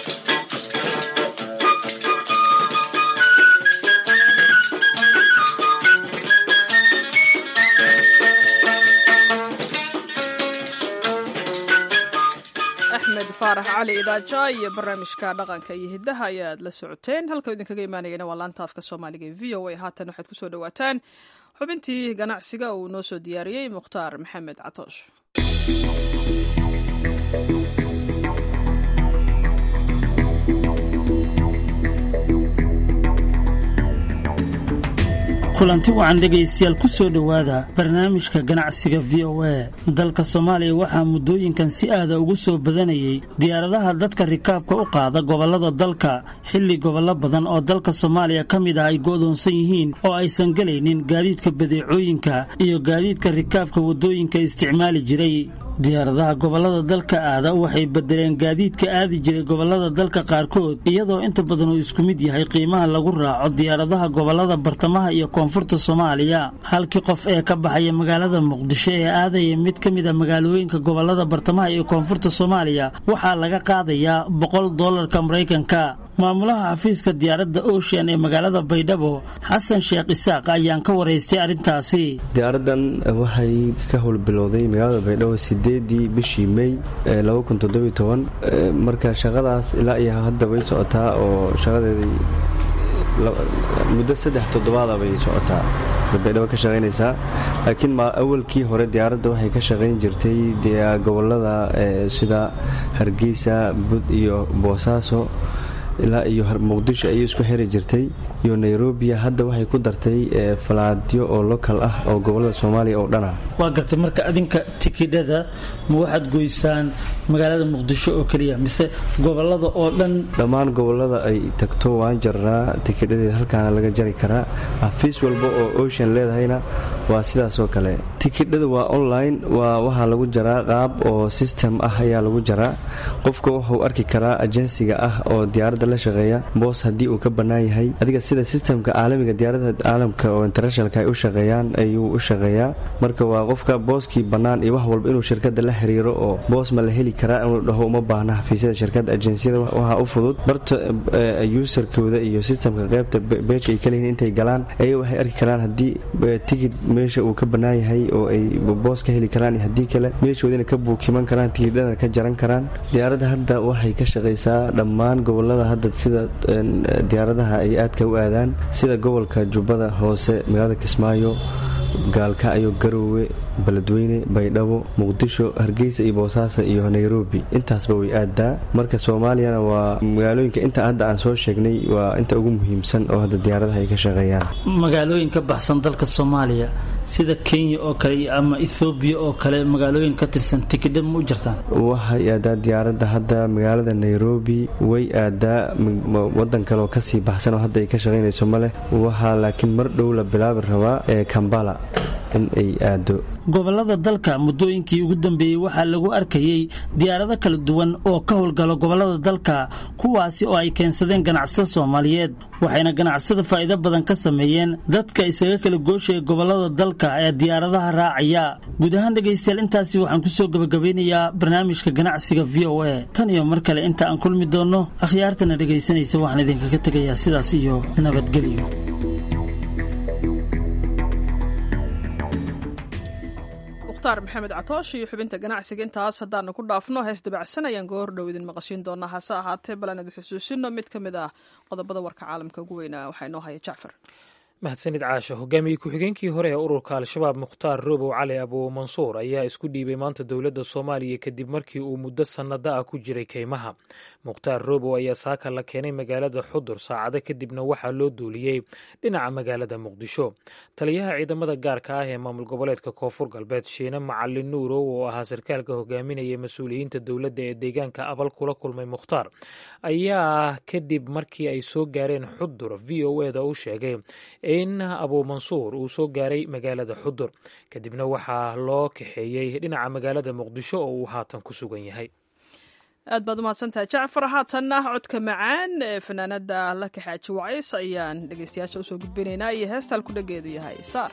axmed faarax cali idaaja iyo barnaamijka dhaqanka iyo hiddaha ayaad la socoteen halka idinkaga imaanayana waa laanta afka soomaaliga ee v o a haatan waxaad kusoo dhawaataan xubintii ganacsiga uu noo soo diyaariyey mukhtaar maxamed catoosh kulanti wacan dhegaystayaal ku soo dhowaada barnaamijka ganacsiga v o a dalka soomaaliya waxaa muddooyinkan si aada ugu soo badanayay diyaaradaha dadka rikaabka u qaada gobollada dalka xilli gobollo badan oo dalka soomaaliya ka mid ah ay go'doonsan yihiin oo aysan gelaynin gaadiidka badeecooyinka iyo gaadiidka rikaabka waddooyinka isticmaali jiray diyaaradaha gobollada dalka aada waxay bedeleen gaadiidka aadi jiray gobollada dalka qaarkood iyadoo inta badan uu isku mid yahay qiimaha lagu raaco diyaaradaha gobollada bartamaha iyo koonfurta soomaaliya halkii qof ee ka baxaya magaalada muqdisho ee aadaya mid ka mid a magaalooyinka gobollada bartamaha iyo koonfurta soomaaliya waxaa laga qaadayaa boqol doolarka maraykanka maamulaha xafiiska diyaaradda ocean ee magaalada baydhabo xasan sheekh isaaq ayaan ka waraystay arrintaasi diyaaradan waxay ka howlbilowday magaalada baydhabo sideedii bishii mey marka shaqadaas ilaa iyo hadda way socotaa oo shaqadeedii muddo saddex toddobaada bay socotaa baydhabo ka shaqaynaysaa laakiin awalkii hore diyaaradda waxay ka shaqayn jirtay gobolada sida hargeysa bud iyo boosaaso ilaa iyo muqdisho ayay isku xiri jirtay iyo nairobiya hadda waxay ku dartay falaadyo oo lokal ah oo gobolada soomaaliya oo dhan ah waa gartay marka adinka tikidhada ma waxaad goysaan magaalada muqdisho oo keliya mise gobolada oo dhan dhammaan gobolada ay tagto waan jarnaa tikidhadeeda halkaana laga jari karaa xafiis walba oo ocean leedahayna waa sidaas oo kale tikidhada waa online waa waxaa lagu jaraa qaab oo system ah ayaa lagu jaraa qofka wuxuu arki karaa ajensiga ah oo diyaaradda la shaqeeya boos haddii uu ka bannaan yahay adiga sida sistemka caalamiga diyaarada caalamka oo internationalka ay u shaqeeyaan ayuu u shaqeeyaa marka waa qofka booskii bannaan iyo wax walba inuu shirkadda la xiriiro oo boos ma la heli karaa inuu dhaho uma baahna xafiisyada shirkadda ajensiyada waxaa u fudud barta userkooda iyo sistemka qaybta beejka ay kaleyihin intay galaan ayaga waxay arki karaan haddii tikid meesha uu ka bannaan yahay oo ay boos ka heli karaan iyo haddii kale meeshoodina ka buukiman karaan tikidhadana ka jaran karaan diyaaradda hadda waxay ka shaqaysaa dhammaan gobolada hadda sida diyaaradaha ay aadka u aadaan sida gobolka jubbada hoose magaalada kismaayo gaalkacyo garoowe beledweyne baydhabo muqdisho hargeysa iyo boosaaso iyo nairobi intaasba way aadaa marka soomaaliyana waa magaalooyinka inta hadda aan soo sheegnay waa inta ugu muhiimsan oo hadda diyaaradaha ay ka shaqeeyaan magaalooyin ka baxsan dalka soomaaliya sida kenya oo kale ama ethoobiya oo kale magaalooyin ka tirsan tikidha ma u jirtaan waxay aadaa diyaaradda hadda magaalada nairobi way aadaa wadan kale oo kasii baxsan oo hadda ay ka shaqaynayso ma leh waxaa laakiin mar dhow la bilaabi rabaa ee kambala in ay aado gobolada dalka muddooyinkii ugu dambeeyey waxaa lagu arkayey diyaarado kala duwan oo ka howlgala gobolada dalka kuwaasi oo ay keensadeen ganacsada soomaaliyeed waxayna ganacsada faa'iido badan ka sameeyeen dadka isaga kala gooshaya gobolada dalka ee diyaaradaha raacaya guud ahaan dhegaystayaal intaasi waxaan kusoo gebagabeynayaa barnaamijka ganacsiga v o a tan iyo mar kale inta aan kulmi doonno akhyaartana dhegaysanaysa waxaan idinkaga tegayaa sidaas iyo nabadgelyo mukhtaar maxamed catoosh iyo xubinta ganacsiga intaas haddaanu ku dhaafno hees dabacsan ayaan goor dhow idin maqashiin doonaa hase ahaatee balan idin xusuusino mid ka mid ah qodobada warka caalamka ugu weynaa waxaa inoo haya jacfar mahadsanid caasha hogaamiyey ku-xigeenkii hore ee ururka al-shabaab mukhtaar robow cali abu mansuur ayaa isku dhiibay maanta dowladda soomaaliya kadib markii uu muddo sannado ah ku jiray keymaha mukhtaar robow ayaa saaka la keenay magaalada xudur saacado kadibna waxaa loo duuliyey dhinaca magaalada muqdisho taliyaha ciidamada gaarka ah ee maamul goboleedka koonfur galbeed shiine macalin nuurow oo ahaa sarkaalka hogaaminaya mas-uuliyiinta dowladda ee deegaanka abal kula kulmay mukhtaar ayaa kadib markii ay soo gaareen xudur v o eda u sheegay in abu mansuur uu soo gaaray magaalada xudur kadibna waxaa loo kaxeeyey dhinaca magaalada muqdisho oo uu haatan ku sugan yahay aad baad umahadsantahay jacfar haatanna codka macaan ee fanaanada la kaxaaji wacays ayaan dhegeystayaasha usoo gudbinaynaa iyo heestaan ku dhageedu yahay saar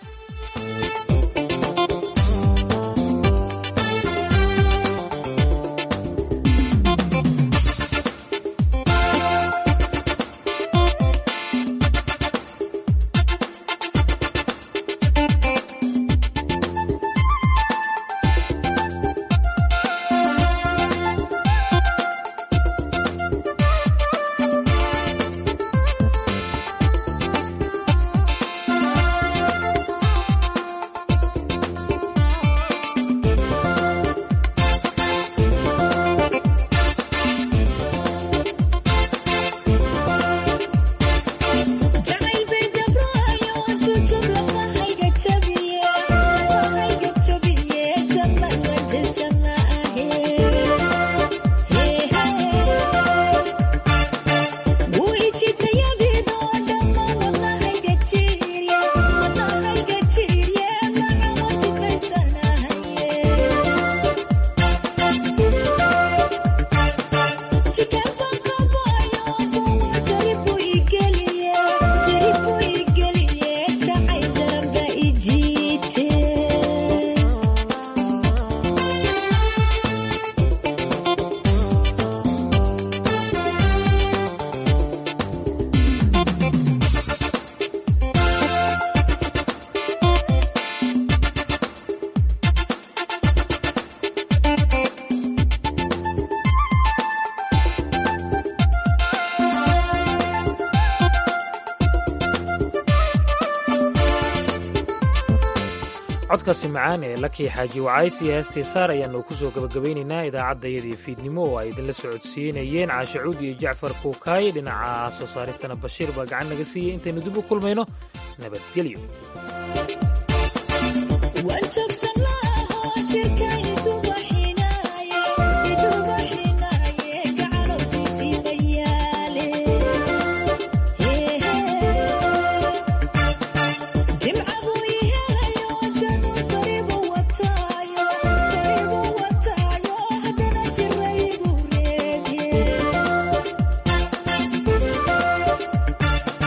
codkaasi macaan ee lakii xaaji wacaysi heestii saar ayaannu ku soo gabagabaynaynaa idaacaddayadii fiidnimo oo ay idinla socodsiinayeen caashacuud iyo jacfar kuukaaye dhinaca soo saaristana bashiir baa gacan naga siiyey intaynu dib u kulmayno nabadgelyo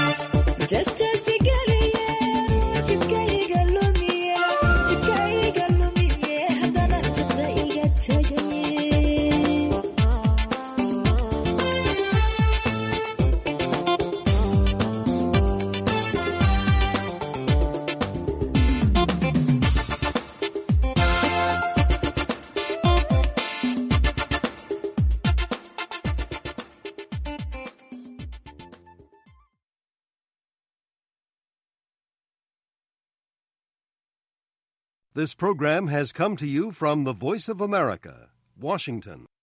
Just as a girl, yeah, This program has come to you from the Voice of America, Washington.